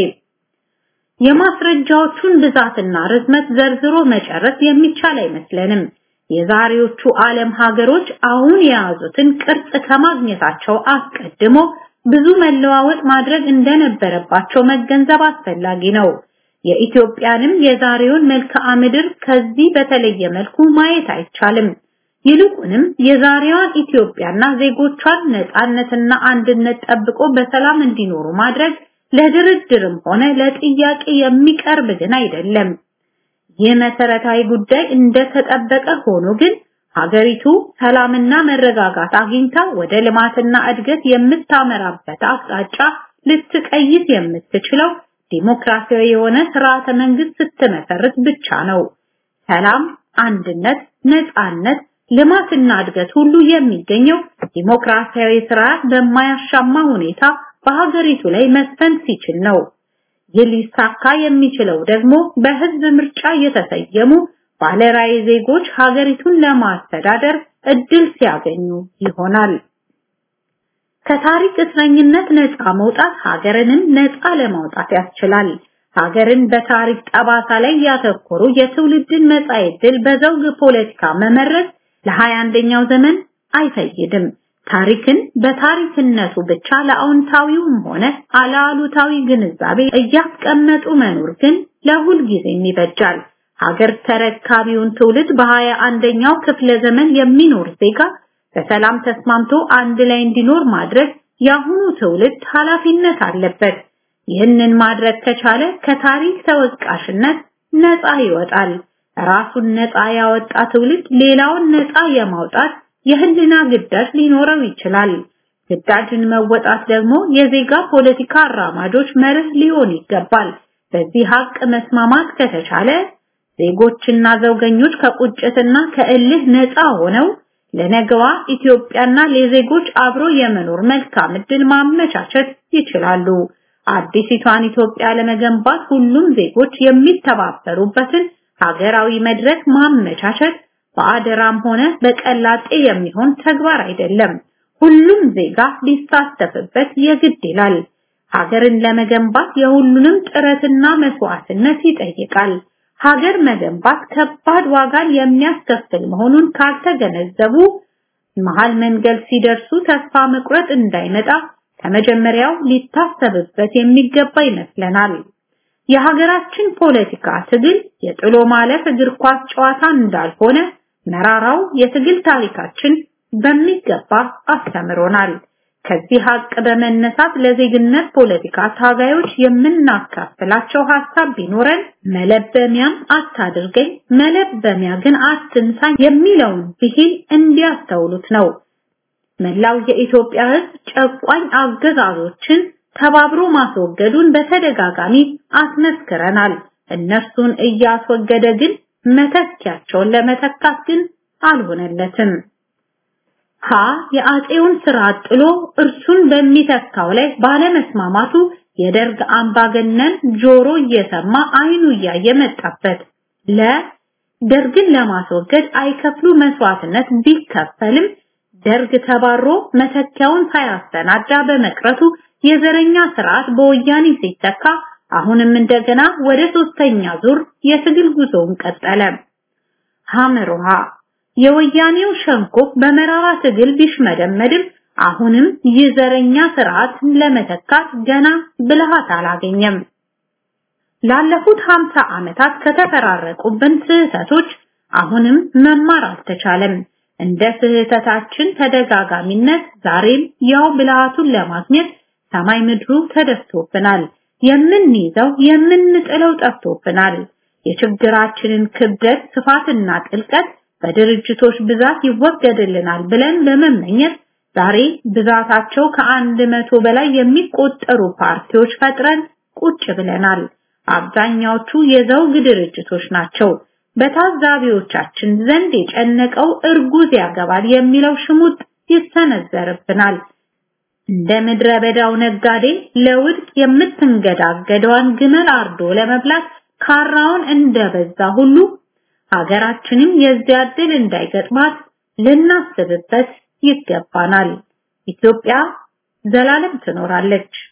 የማስረጃዎቹን ብዛትና ርዝመት ዘርዝሮ መጨረስ የሚቻል አይመስለንም። የዛሬዎቹ ዓለም ሀገሮች አሁን የያዙትን ቅርጽ ከማግኘታቸው አስቀድሞ ብዙ መለዋወጥ ማድረግ እንደነበረባቸው መገንዘብ አስፈላጊ ነው። የኢትዮጵያንም የዛሬውን መልክዓ ምድር ከዚህ በተለየ መልኩ ማየት አይቻልም። ይልቁንም የዛሬዋን ኢትዮጵያና ዜጎቿን ነፃነትና አንድነት ጠብቆ በሰላም እንዲኖሩ ማድረግ ለድርድርም ሆነ ለጥያቄ የሚቀርብ ግን አይደለም። ይህ መሰረታዊ ጉዳይ እንደተጠበቀ ሆኖ ግን ሀገሪቱ ሰላምና መረጋጋት አግኝታ ወደ ልማትና እድገት የምታመራበት አቅጣጫ ልትቀይስ የምትችለው ዲሞክራሲያዊ የሆነ ስርዓተ መንግስት ስትመሰርት ብቻ ነው። ሰላም፣ አንድነት፣ ነፃነት፣ ልማትና እድገት ሁሉ የሚገኘው ዲሞክራሲያዊ ስርዓት በማያሻማ ሁኔታ በሀገሪቱ ላይ መስፈን ሲችል ነው። ይህ ሊሳካ የሚችለው ደግሞ በህዝብ ምርጫ የተሰየሙ ባለራዕይ ዜጎች ሀገሪቱን ለማስተዳደር እድል ሲያገኙ ይሆናል። ከታሪክ እስረኝነት ነፃ መውጣት ሀገርንም ነፃ ለማውጣት ያስችላል። ሀገርን በታሪክ ጠባሳ ላይ ያተኮሩ የትውልድን መጻኢ ዕድል በዘውግ ፖለቲካ መመረዝ ለሀያ አንደኛው ዘመን አይፈይድም። ታሪክን በታሪክነቱ ብቻ ለአዎንታዊውም ሆነ አለአሉታዊ ግንዛቤ እያስቀመጡ መኖር ግን ለሁል ጊዜም ይበጃል። ሀገር ተረካቢውን ትውልድ በሀያ አንደኛው ክፍለ ዘመን የሚኖር ዜጋ በሰላም ተስማምቶ አንድ ላይ እንዲኖር ማድረግ የአሁኑ ትውልድ ኃላፊነት አለበት። ይህንን ማድረግ ከቻለ ከታሪክ ተወቃሽነት ነፃ ይወጣል። ራሱን ነፃ ያወጣ ትውልድ ሌላውን ነፃ የማውጣት የህልና ግዳጅ ሊኖረው ይችላል። ግዳጅን መወጣት ደግሞ የዜጋ ፖለቲካ አራማጆች መርህ ሊሆን ይገባል። በዚህ ሀቅ መስማማት ከተቻለ ዜጎችና ዘውገኞች ከቁጭትና ከእልህ ነፃ ሆነው ለነገዋ ኢትዮጵያና ለዜጎች አብሮ የመኖር መልካም ዕድል ማመቻቸት ይችላሉ። አዲሲቷን ኢትዮጵያ ለመገንባት ሁሉም ዜጎች የሚተባበሩበትን ሀገራዊ መድረክ ማመቻቸት በአደራም ሆነ በቀላጤ የሚሆን ተግባር አይደለም። ሁሉም ዜጋ ሊሳተፍበት የግድ ይላል። ሀገርን ለመገንባት የሁሉንም ጥረትና መስዋዕትነት ይጠይቃል። ሀገር መገንባት ከባድ ዋጋን የሚያስከፍል መሆኑን ካልተገነዘቡ መሃል መንገድ ሲደርሱ ተስፋ መቁረጥ እንዳይመጣ ከመጀመሪያው ሊታሰብበት የሚገባ ይመስለናል። የሀገራችን ፖለቲካ ትግል የጥሎ ማለፍ እግር ኳስ ጨዋታ እንዳልሆነ መራራው የትግል ታሪካችን በሚገባ አስተምሮናል። ከዚህ ሀቅ በመነሳት ለዜግነት ፖለቲካ ታጋዮች የምናካፍላቸው ሀሳብ ቢኖረን መለበሚያም አታድርገኝ መለበሚያ ግን አትንሳኝ የሚለውን ብሂል እንዲያስተውሉት ነው። መላው የኢትዮጵያ ሕዝብ ጨቋኝ አገዛዞችን ተባብሮ ማስወገዱን በተደጋጋሚ አስመስክረናል። እነርሱን እያስወገደ ግን መተኪያቸውን ለመተካት ግን አልሆነለትም። ሀ የአጼውን ስርዓት ጥሎ እርሱን በሚተካው ላይ ባለመስማማቱ የደርግ አምባገነን ጆሮ እየሰማ አይኑ እያየ መጣበት። ለ ደርግን ለማስወገድ አይከፍሉ መስዋዕትነት ቢከፈልም ደርግ ተባሮ መተኪያውን ሳያሰናዳ በመቅረቱ የዘረኛ ስርዓት በወያኔ ሲተካ አሁንም እንደገና ወደ ሶስተኛ ዙር የትግል ጉዞውን ቀጠለ። ሐመሩሃ የወያኔው ሸንኮፍ በመራራ ትግል ቢሽመደመድም አሁንም የዘረኛ ስርዓት ለመተካት ገና ብልሃት አላገኘም። ላለፉት 50 ዓመታት ከተፈራረቁብን ስህተቶች አሁንም መማር አልተቻለም። እንደ ስህተታችን ተደጋጋሚነት ዛሬም ያው ብልሃቱን ለማግኘት ሰማይ ምድሩ ተደፍቶብናል። የምንይዘው የምንጥለው ጠፍቶብናል። የችግራችንን ክብደት ስፋትና ጥልቀት በድርጅቶች ብዛት ይወገድልናል ብለን በመመኘት ዛሬ ብዛታቸው ከአንድ መቶ በላይ የሚቆጠሩ ፓርቲዎች ፈጥረን ቁጭ ብለናል። አብዛኛዎቹ የዘውግ ድርጅቶች ናቸው። በታዛቢዎቻችን ዘንድ የጨነቀው እርጉዝ ያገባል የሚለው ሽሙጥ ይሰነዘርብናል። እንደ ምድረ በዳው ነጋዴ ለውድቅ የምትንገዳገደዋን ግመል አርዶ ለመብላት ካራውን እንደበዛ ሁሉ ሀገራችንም የዚያ ዕድል እንዳይገጥማት ልናስብበት ይገባናል። ኢትዮጵያ ዘላለም ትኖራለች።